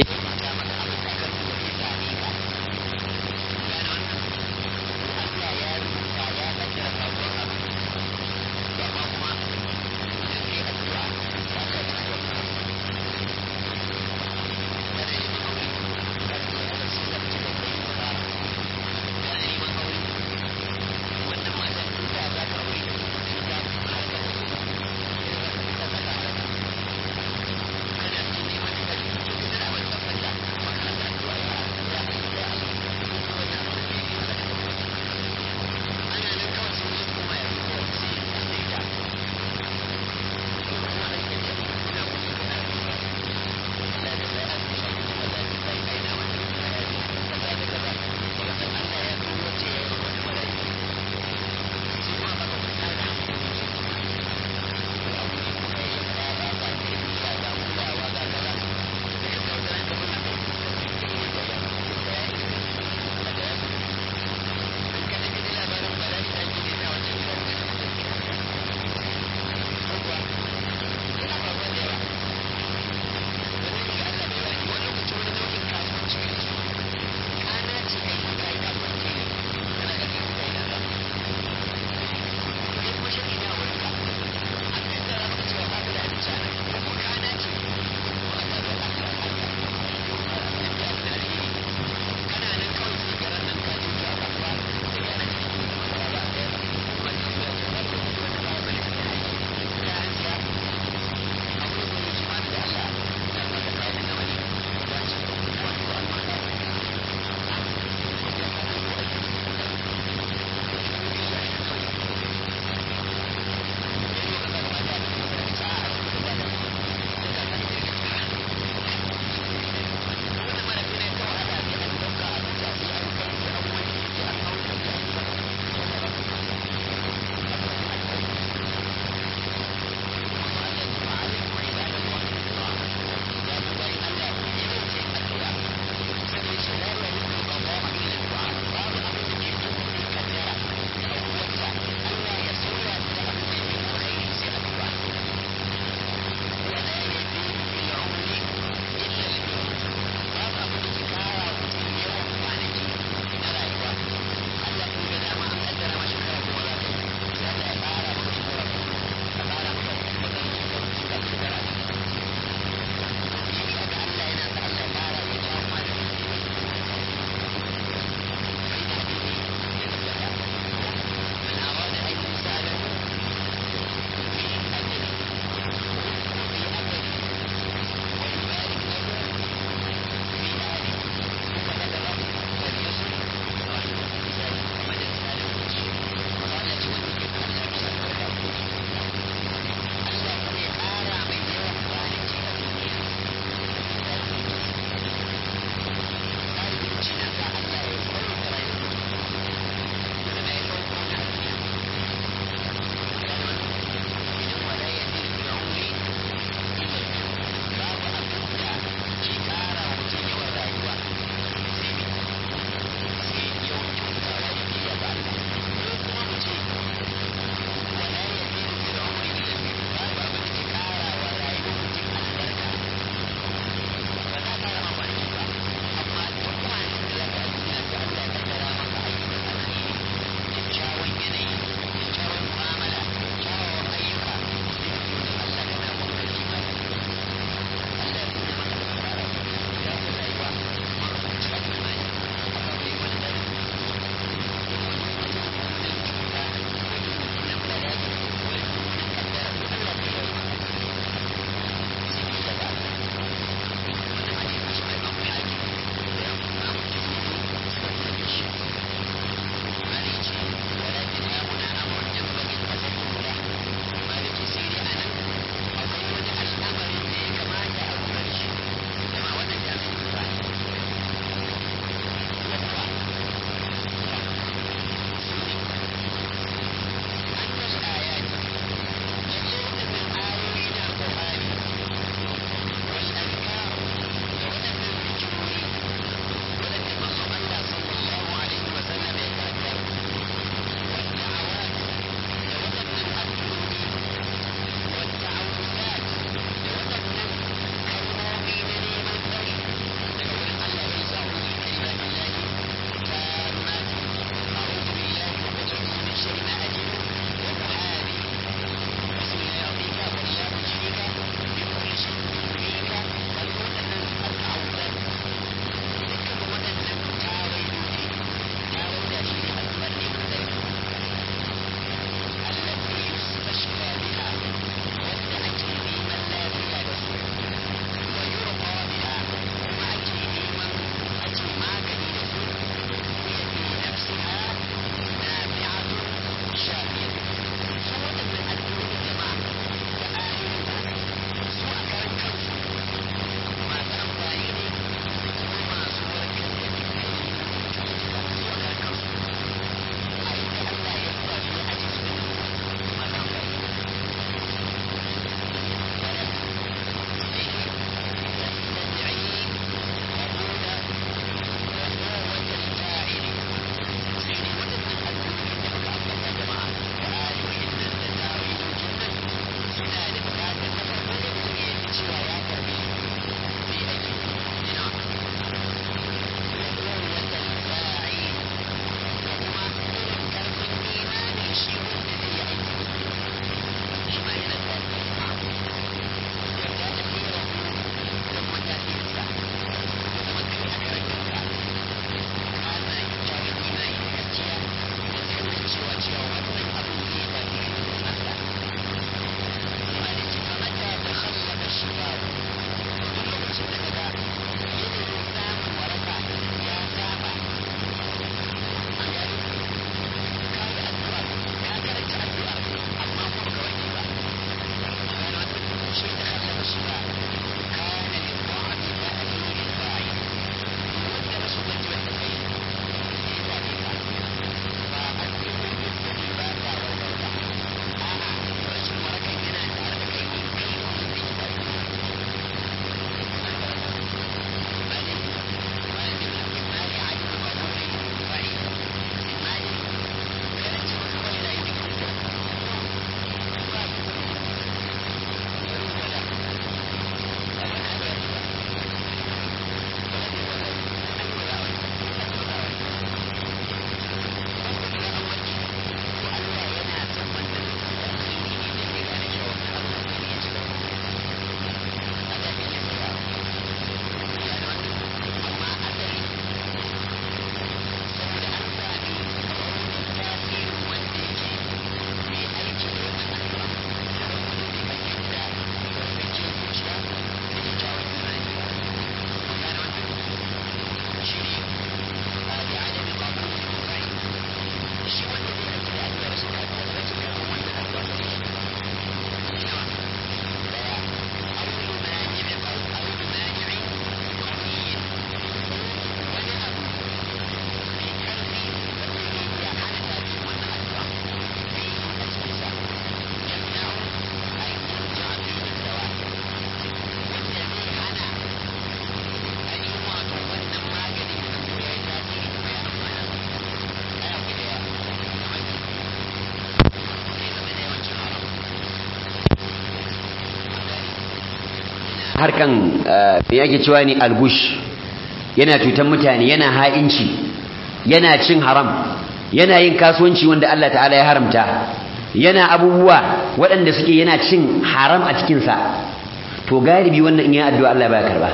harkan me yake cewa ne algush yana cutan mutane yana ha'inci yana cin haram yana yin kasuwanci wanda Allah ta'ala ya haramta yana abubuwa waɗanda suke yana cin haram a cikinsa to galibi wannan in yi addu'a Allah baya karba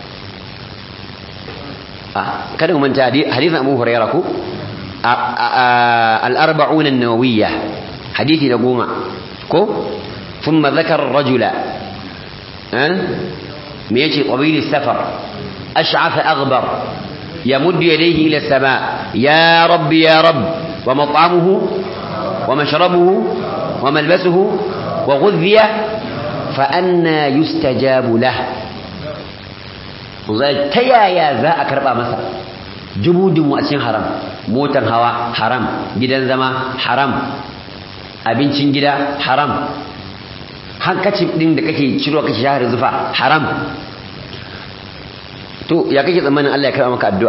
kada mu manta hadisin Abu Hurairah ko al-arba'un an-nawawiyya hadisi da goma ko thumma dhakara ar-rajula me yace qabil as-safar ash'afa aghbar يمد يديه إلى السماء يا رب يا رب ومطعمه ومشربه وملبسه وغذي فأنا يستجاب له ta yaya za a karɓa masa dubudin wacin haram motar hawa haram gidan zama haram abincin gida haram hankacin ɗin da kake ciro kake shahar zufa haram to ya kake tsammanin Allah ya karɓa maka addu'a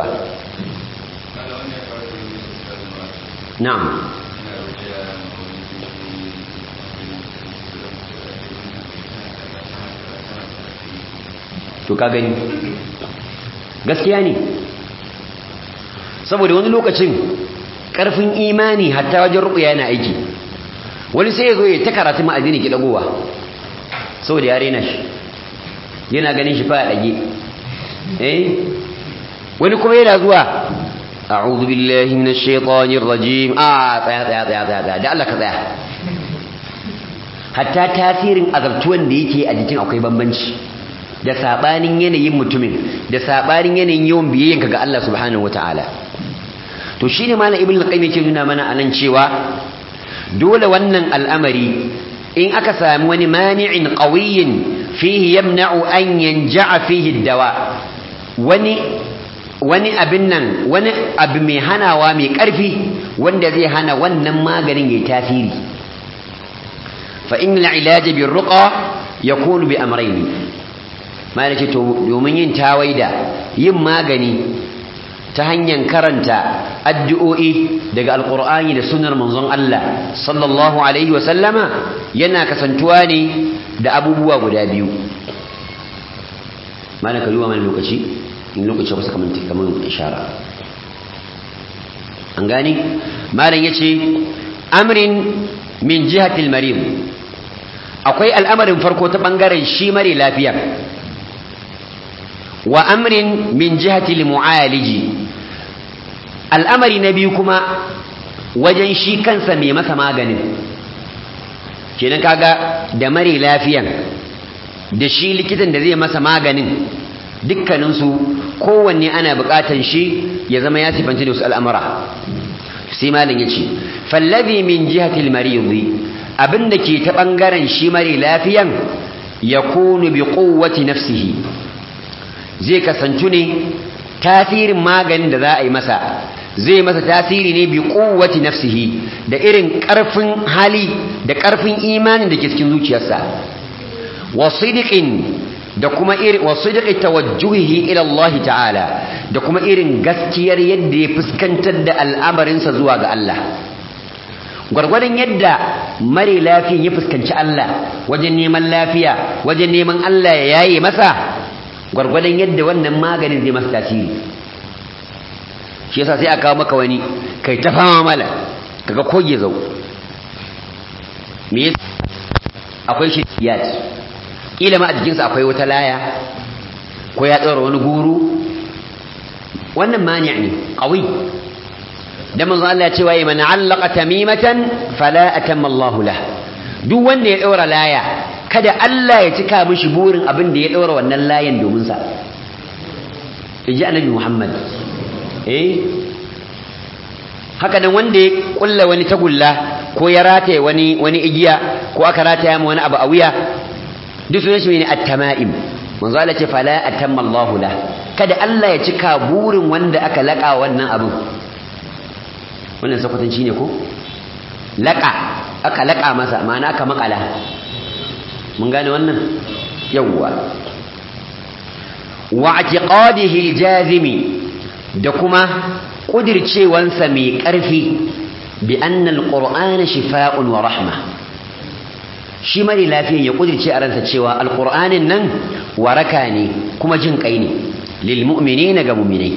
na'am to ka gani gaskiya ne saboda wani lokacin ƙarfin imani hatta wajen ruɓuya yana aiki wani sai ya zo ya ta karatu ma'azini ki ɗagowa saboda ya rena shi yana ganin shi fa a ɗage eh wani kuma yana zuwa a'udhu billahi minash shaitanir rajim a tsaya tsaya tsaya tsaya da Allah ka tsaya hatta tasirin azabtuwan da yake a jikin akwai bambanci da sabanin yanayin mutumin da sabanin yanayin yawan biyayyanka ga Allah subhanahu wataala to shine malam ibnu qayyim yake nuna mana anan cewa dole wannan al'amari in aka sami wani mani'in qawiyyin fihi yamna'u an yanja'a fihi dawa wani wani abin nan wani abu mai hanawa mai ƙarfi wanda zai hana wannan maganin yayi tasiri fa innal ilaja bir ruqa yakunu bi amrayni mai ce to domin yin tawaida yin magani ta hanyar karanta addu'o'i daga alqur'ani da sunnar manzon Allah sallallahu alaihi wa sallama yana kasantuwa ne da abubuwa guda biyu mana ka duba mana lokaci in lokaci wasu kamar kamar ishara an gani malam yace amrin min jihatil marid akwai al'amarin farko ta bangaren shi mare lafiya wa amrin min jihatil mu'aliji al'amari na biyu kuma wajen shi kansa mai masa maganin kenan kaga da mare lafiyan da shi likitan da zai masa maganin dukkaninsu kowanne ana buƙatan shi ya zama ya sifanci da wasu al'amura sai malin ya ce fallabi min jihatil maridi abinda ke ta ɓangaren shi mare lafiyan ya kunu bi ƙowati nafsihi zai kasantu ne tasirin maganin da za a yi masa zai masa tasiri ne bi ƙowati nafsihi da irin ƙarfin hali da ƙarfin imanin da ke cikin zuciyarsa wasidiqin da kuma irin wasidiqi tawajjuhihi ila Allah ta'ala da kuma irin gaskiyar yadda ya fuskantar da al'amarinsa zuwa ga Allah gwargwadon yadda mare lafiyan ya fuskanci Allah wajen neman lafiya wajen neman Allah ya yaye masa gwargwadon yadda wannan maganin zai masa tasiri shi yasa sai aka kawo maka wani kai ta fama mala kaga koge zau me akwai shi yati kila ma a jikinsa akwai wata laya ko ya ɗaura wani guru wannan mani ne ƙawi da manzo Allah cewa yi mana allaka tamimatan fala atamma Allahu lah duk wanda ya ɗaura laya kada Allah ya cika mishi burin abin da ya ɗaura wannan layan domin sa inji annabi Muhammad eh haka nan wanda ya kulla wani tagulla ko ya rataye wani wani igiya ko aka rataya mu wani abu a wuya duk sunan shi ne at-tama'im manzo Allah ce fala atamma Allahu la kada Allah ya cika burin wanda aka laka wannan abu wannan sakwatanci ne ko laka aka laka masa ma'ana aka makala mun gane wannan yawwa wa i'tiqadihi al-jazimi da kuma kudircewansa mai ƙarfi bi anna al-qur'ana shifaa'un wa rahma shi mare lafiyan ya kudirce a ransa cewa alqur'anin nan waraka ne kuma jin kai ne lil mu'minina ga mu'minai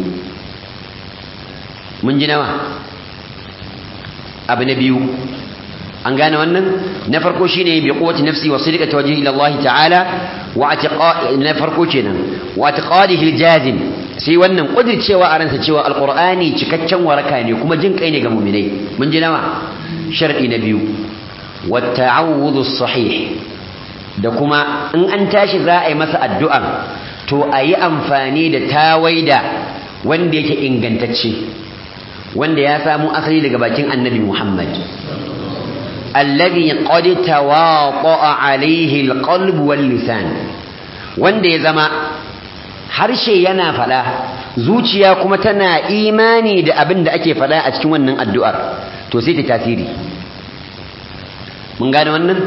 mun ji nawa abu na biyu an gane wannan na farko shine bi quwwati nafsi wa sidqati wajhi ila Allah ta'ala wa atiqa na farko kenan wa atiqadihi aljazim sai wannan kudircewa a ransa cewa alqur'ani cikakken waraka ne kuma jin kai ne ga mu'minai mun ji nawa sharadi na biyu wa ta'awudhu sahih da kuma in an tashi za a yi masa addu'a to a yi amfani da tawaida wanda yake ingantacce wanda ya samu asali daga bakin annabi Muhammad alladhi qad tawaqa'a alayhi alqalb wal lisan wanda ya zama harshe yana fada zuciya kuma tana imani da abin da ake fada a cikin wannan addu'ar to sai ta tasiri mun gane wannan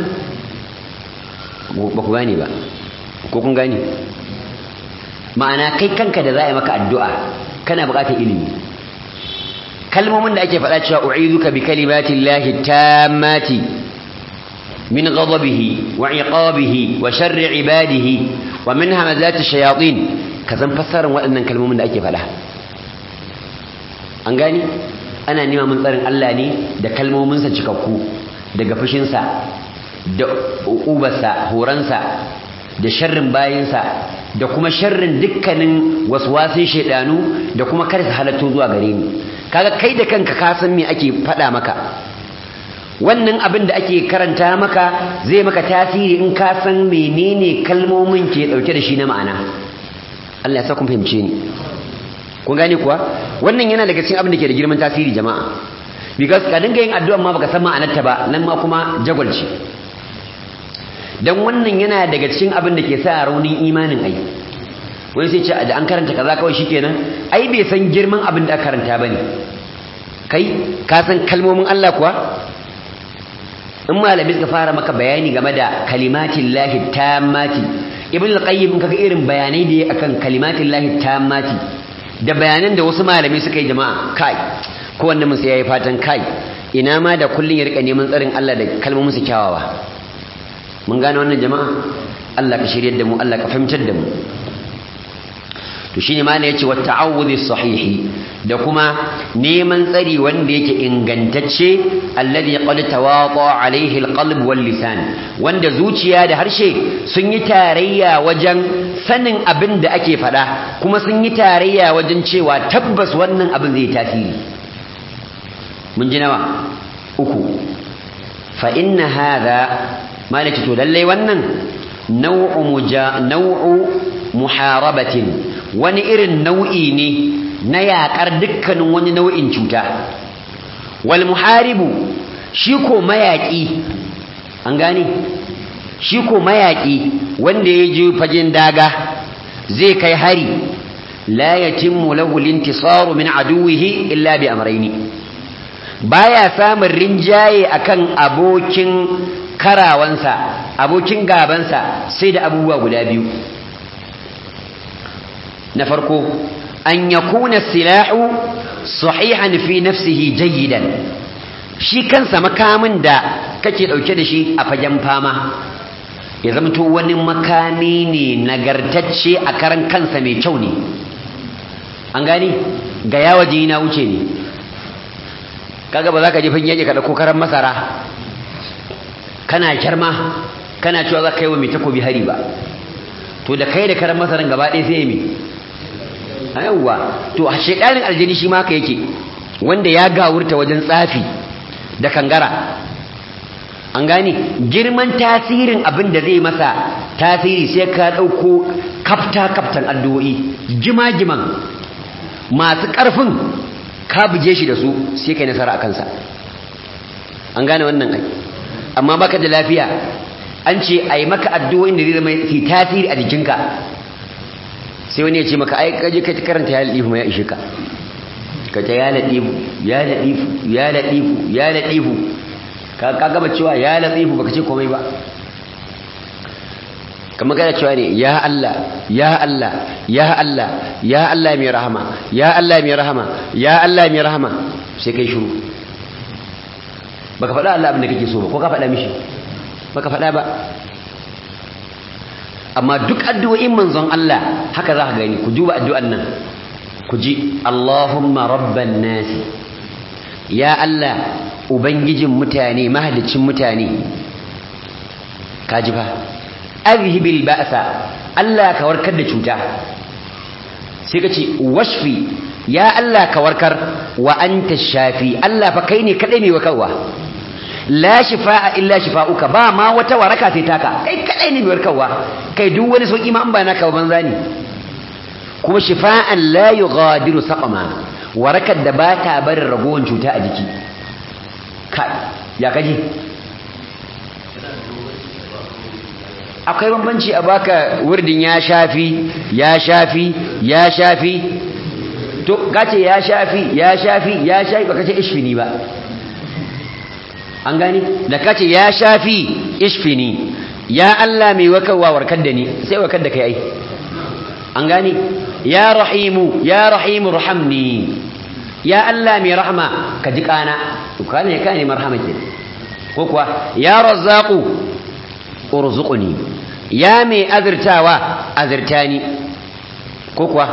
ba ku gane ba ko kun gane ma'ana kai kanka da za a yi maka addu'a kana buƙatar ilimi kalmomin da ake faɗa cewa u'iduka bi kalimati llahi tammati min ghadabihi wa iqabihi wa sharri ibadihi wa min hamazati shayatin ka san fassarar waɗannan kalmomin da ake faɗa an gani ana nima mun tsarin Allah ne da kalmominsa cikakku daga fushinsa da ubarsa horansa da sharrin bayinsa da kuma sharrin dukkanin waswasin shaidanu da kuma kar su halatto zuwa gare ni kaga kai da kanka ka san me ake faɗa maka wannan abin da ake karanta maka zai maka tasiri in ka san menene kalmomin ke dauke da shi na ma'ana Allah ya sa kun fahimce ni kun gane kuwa wannan yana daga cikin abin da ke da girman tasiri jama'a because ka dinga yin addu'a ma baka san ma'anarta ba nan ma kuma jagwalci dan wannan yana daga cikin abin da ke sa raunin imanin ai wani sai ce da an karanta kaza kawai shikenan ai bai san girman abin da aka karanta bane kai ka san kalmomin Allah kuwa in malami suka fara maka bayani game da kalimatin lahi tammati ibn al-qayyim kaga irin bayanai da ya akan kalimatin lahi tammati da bayanan da wasu malami suka yi jama'a kai ko wanda mun sai yayi fatan kai ina ma da kullun ya rika neman tsarin Allah da kalmomin su kyawawa mun gane wannan jama'a Allah ka shiryar da mu Allah ka fahimtar da mu to shine ma ne yace wa ta'awudhi sahihi da kuma neman tsari wanda yake ingantacce alladhi qad tawata alaihi alqalb wal lisan wanda zuciya da harshe sun yi tarayya wajen sanin abin da ake fada kuma sun yi tarayya wajen cewa tabbas wannan abin zai tasiri mun ji nawa uku fa inna hadha malaki to lalle wannan nau'u muja nau'u muharabatin wani irin nau'i ne na yaƙar dukkanin wani nau'in cuta wal muharibu shi ko mayaƙi an gane shi ko mayaƙi wanda ya je fagen daga zai kai hari la yatimmu lahu al-intisaru min aduwihi illa bi amrayni baya samun rinjaye akan abokin karawansa abokin gabansa sai da abubuwa guda biyu na farko an yakuna silahu sahihan fi nafsihi jayyidan shi kansa makamin da kake dauke da shi a fagen fama ya zamto wani makami ne nagartacce a karan kansa mai kyau ne an gani ga yawa jini na wuce ne kaga ba za ka je fagen yake ka dauko karan masara kana kyarma kana cewa za ka yi wa mai takobi hari ba to da kai da karan masaran gaba ɗaya sai mi yawwa to a shekarin aljini shi ma haka yake wanda ya gawurta wajen tsafi da kangara an gane girman tasirin abin da zai masa tasiri sai ka ɗauko kafta kaftan addu'o'i jima-jiman masu ƙarfin ka buge shi da su sai kai nasara a kansa an gane wannan ai amma baka da lafiya an ce a yi maka addu'o'in da zai zama fi tasiri a jikinka sai wani ya ce maka ai kaje ka karanta ya ladifu ma ya ishe ka ka ta ya ladifu ya ladifu ya ladifu ya ladifu ka ka gaba cewa ya ladifu baka ce komai ba kamar kana cewa ne ya Allah ya Allah ya Allah ya Allah mai rahama ya Allah mai rahama ya Allah mai rahama sai kai shiru baka faɗa Allah abin da kake so ba ko ka faɗa mishi baka faɗa ba amma duk addu'o'in manzon Allah haka za ka gani ku duba addu'an nan ku ji Allahumma rabban nasi ya Allah ubangijin mutane mahalicin mutane kaji fa azhibil ba'sa Allah ka warkar da cuta sai ka ce washfi ya Allah ka warkar wa anta shafi Allah fa kai ne kadai mai warkarwa la shifaa illa shifauka ba ma wata waraka sai taka kai kadai ne mai warkarwa kai duk wani sauki ma an ba naka banza ne kuma shifaan la yughadiru saqama warakar da ba ta barin ragowar cuta a jiki kai ya kaji akwai bambanci a baka wurdin ya shafi ya shafi ya shafi to kace ya shafi ya shafi ya shafi baka ce ishfini ba an gani da kace ya shafi ishfini ya Allah mai wakarwa warkar da ni sai warkar da kai ai an gani ya rahimu ya rahimu rahamni ya Allah mai rahma ka ji kana to kana ne kana marhama ke ko kuwa ya razzaqu urzuqni ya mai azirtawa azirtani ko kuwa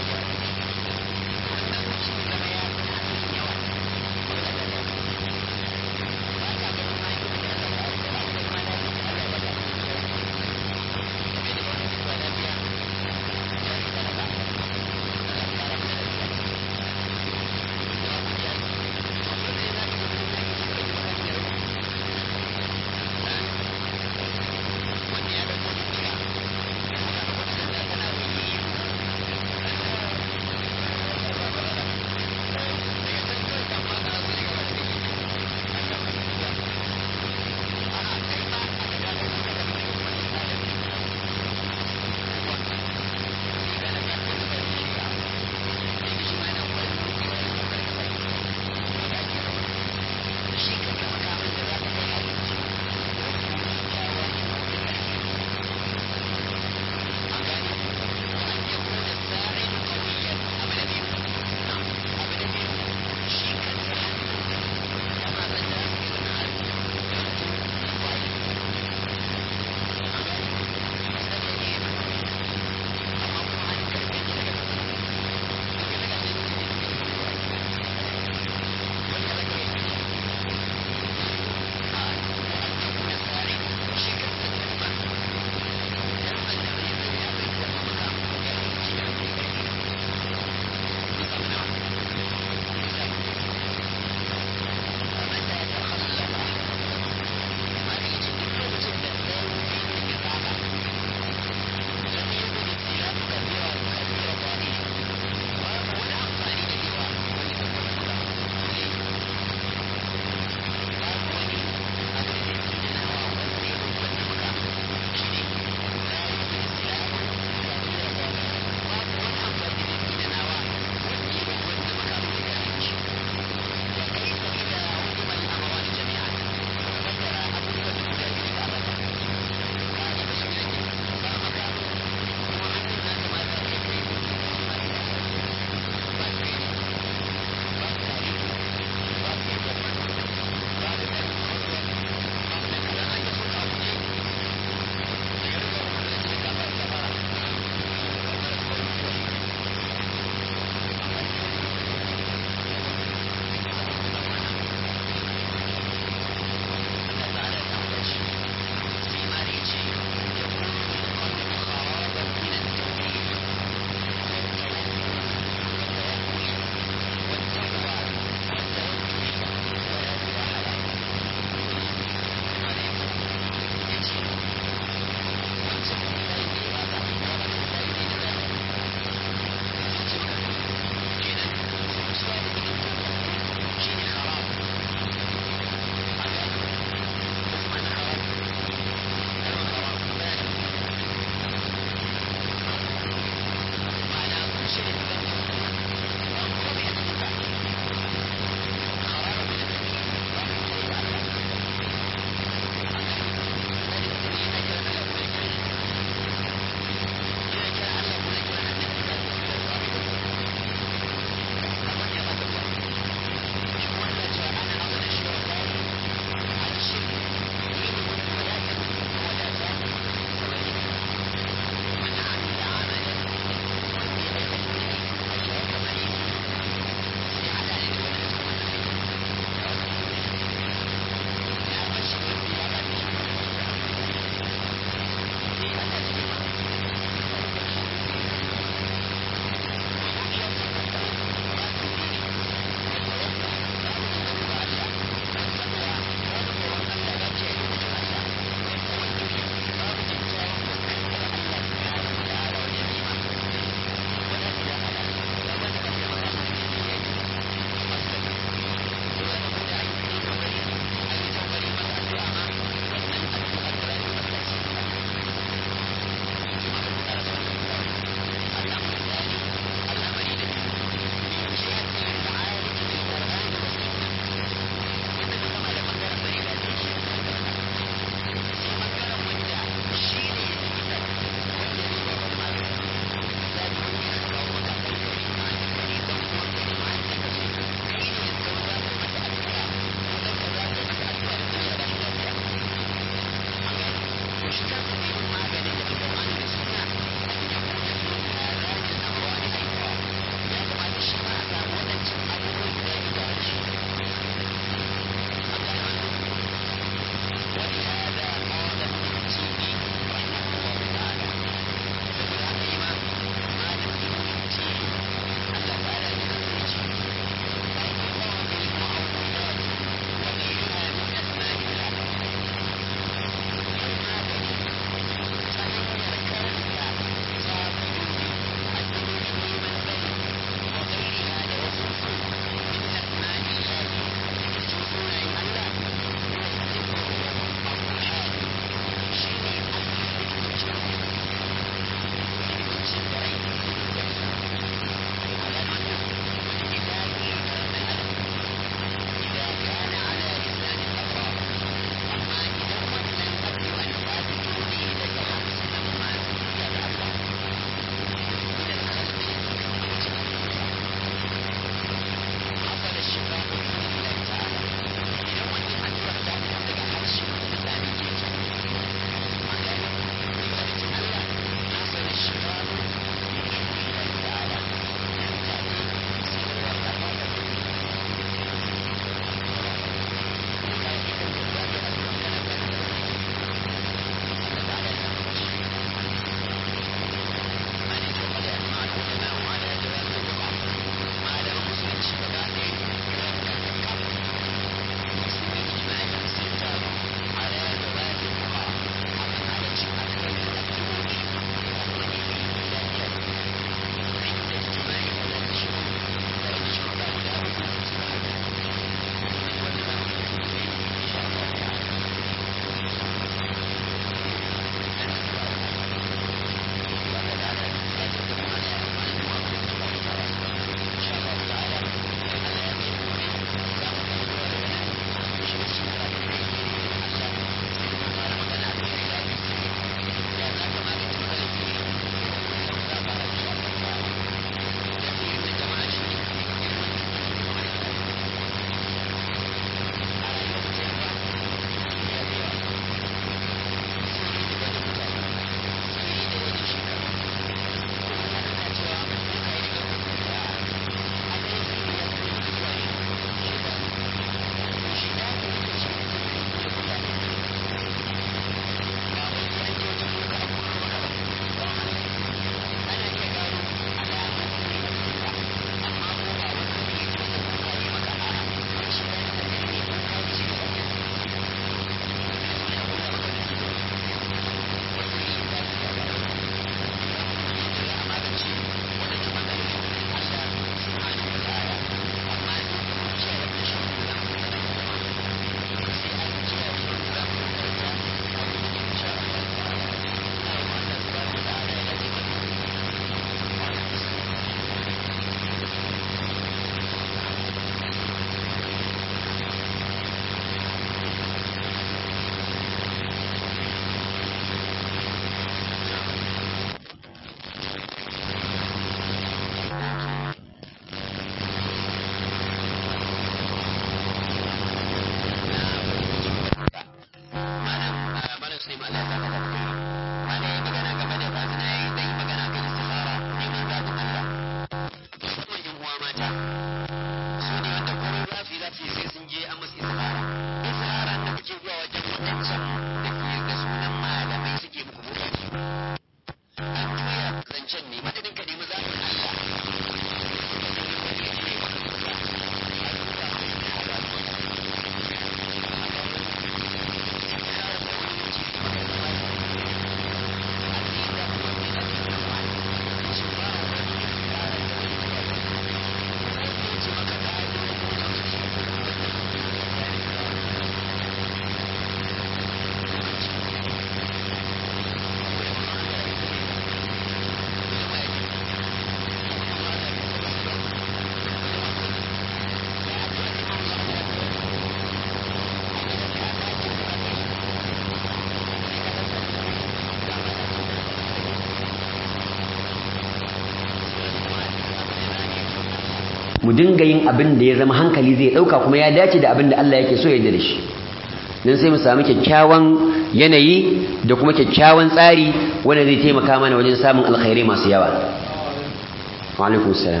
mu dinga yin abin da ya zama hankali zai dauka kuma ya dace da abin da Allah yake so ya yarda da shi dan sai mu samu kyakkyawan yanayi da kuma kyakkyawan tsari wanda zai taimaka mana wajen samun alkhairai masu yawa wa alaikum salam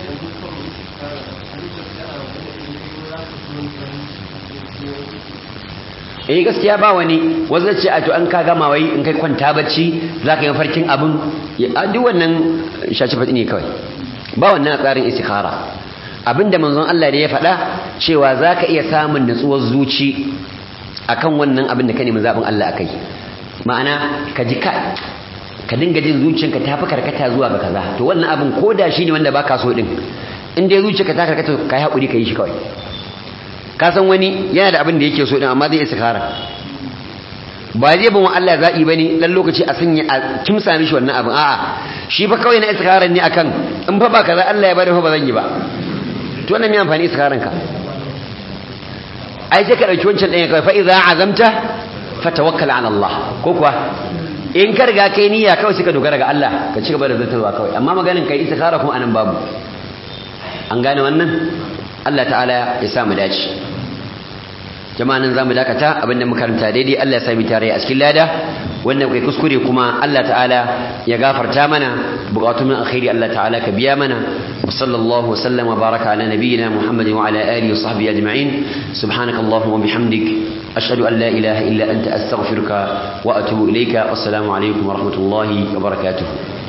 eh gaskiya ba wani wanda ce a to an ka gama wai in kai kwanta bacci zaka yi farkin abin a duk wannan shaci fadi ne kawai ba wannan tsarin istikhara abinda manzon Allah da ya faɗa cewa zaka iya samun nutsuwar zuci akan wannan abin da ka nemi zabin Allah akai ma'ana ka ji ka ka dinga jin zuciyarka ta fi karkata zuwa ga kaza to wannan abin koda shine wanda baka so din in dai zuciyarka ta karkata kai hakuri kai shi kawai ka san wani yana da abin da yake so din amma zai istikhara ba zai bin Allah zaɓi bane dan lokaci a sanya a kimsa mishi wannan abin a'a shi fa kawai na istikharar ne akan in fa ba kaza Allah ya bari fa ba zan yi ba to wannan me amfani istikharan ka ai sai ka dauki wancan ɗayan kawai fa idza azamta fatawakkal ala Allah ko kuwa in ka riga kai niyya kawai sai ka dogara ga Allah ka ci gaba da zartarwa kawai amma maganin kai istikhara kuma anan babu an gane wannan Allah ta'ala ya sa mu dace jama'an zamu dakata abinda muka karanta daidai Allah ya sami tare a cikin lada wannan kai kuskure kuma Allah ta'ala ya gafarta mana bukatun min alkhairi Allah ta'ala ka biya mana wa sallallahu sallam wa baraka ala nabiyyina Muhammad wa ala alihi wa sahbihi ajma'in subhanakallahumma wa bihamdik ashhadu an la ilaha illa anta astaghfiruka wa atubu ilayka wassalamu alaikum wa rahmatullahi wa barakatuh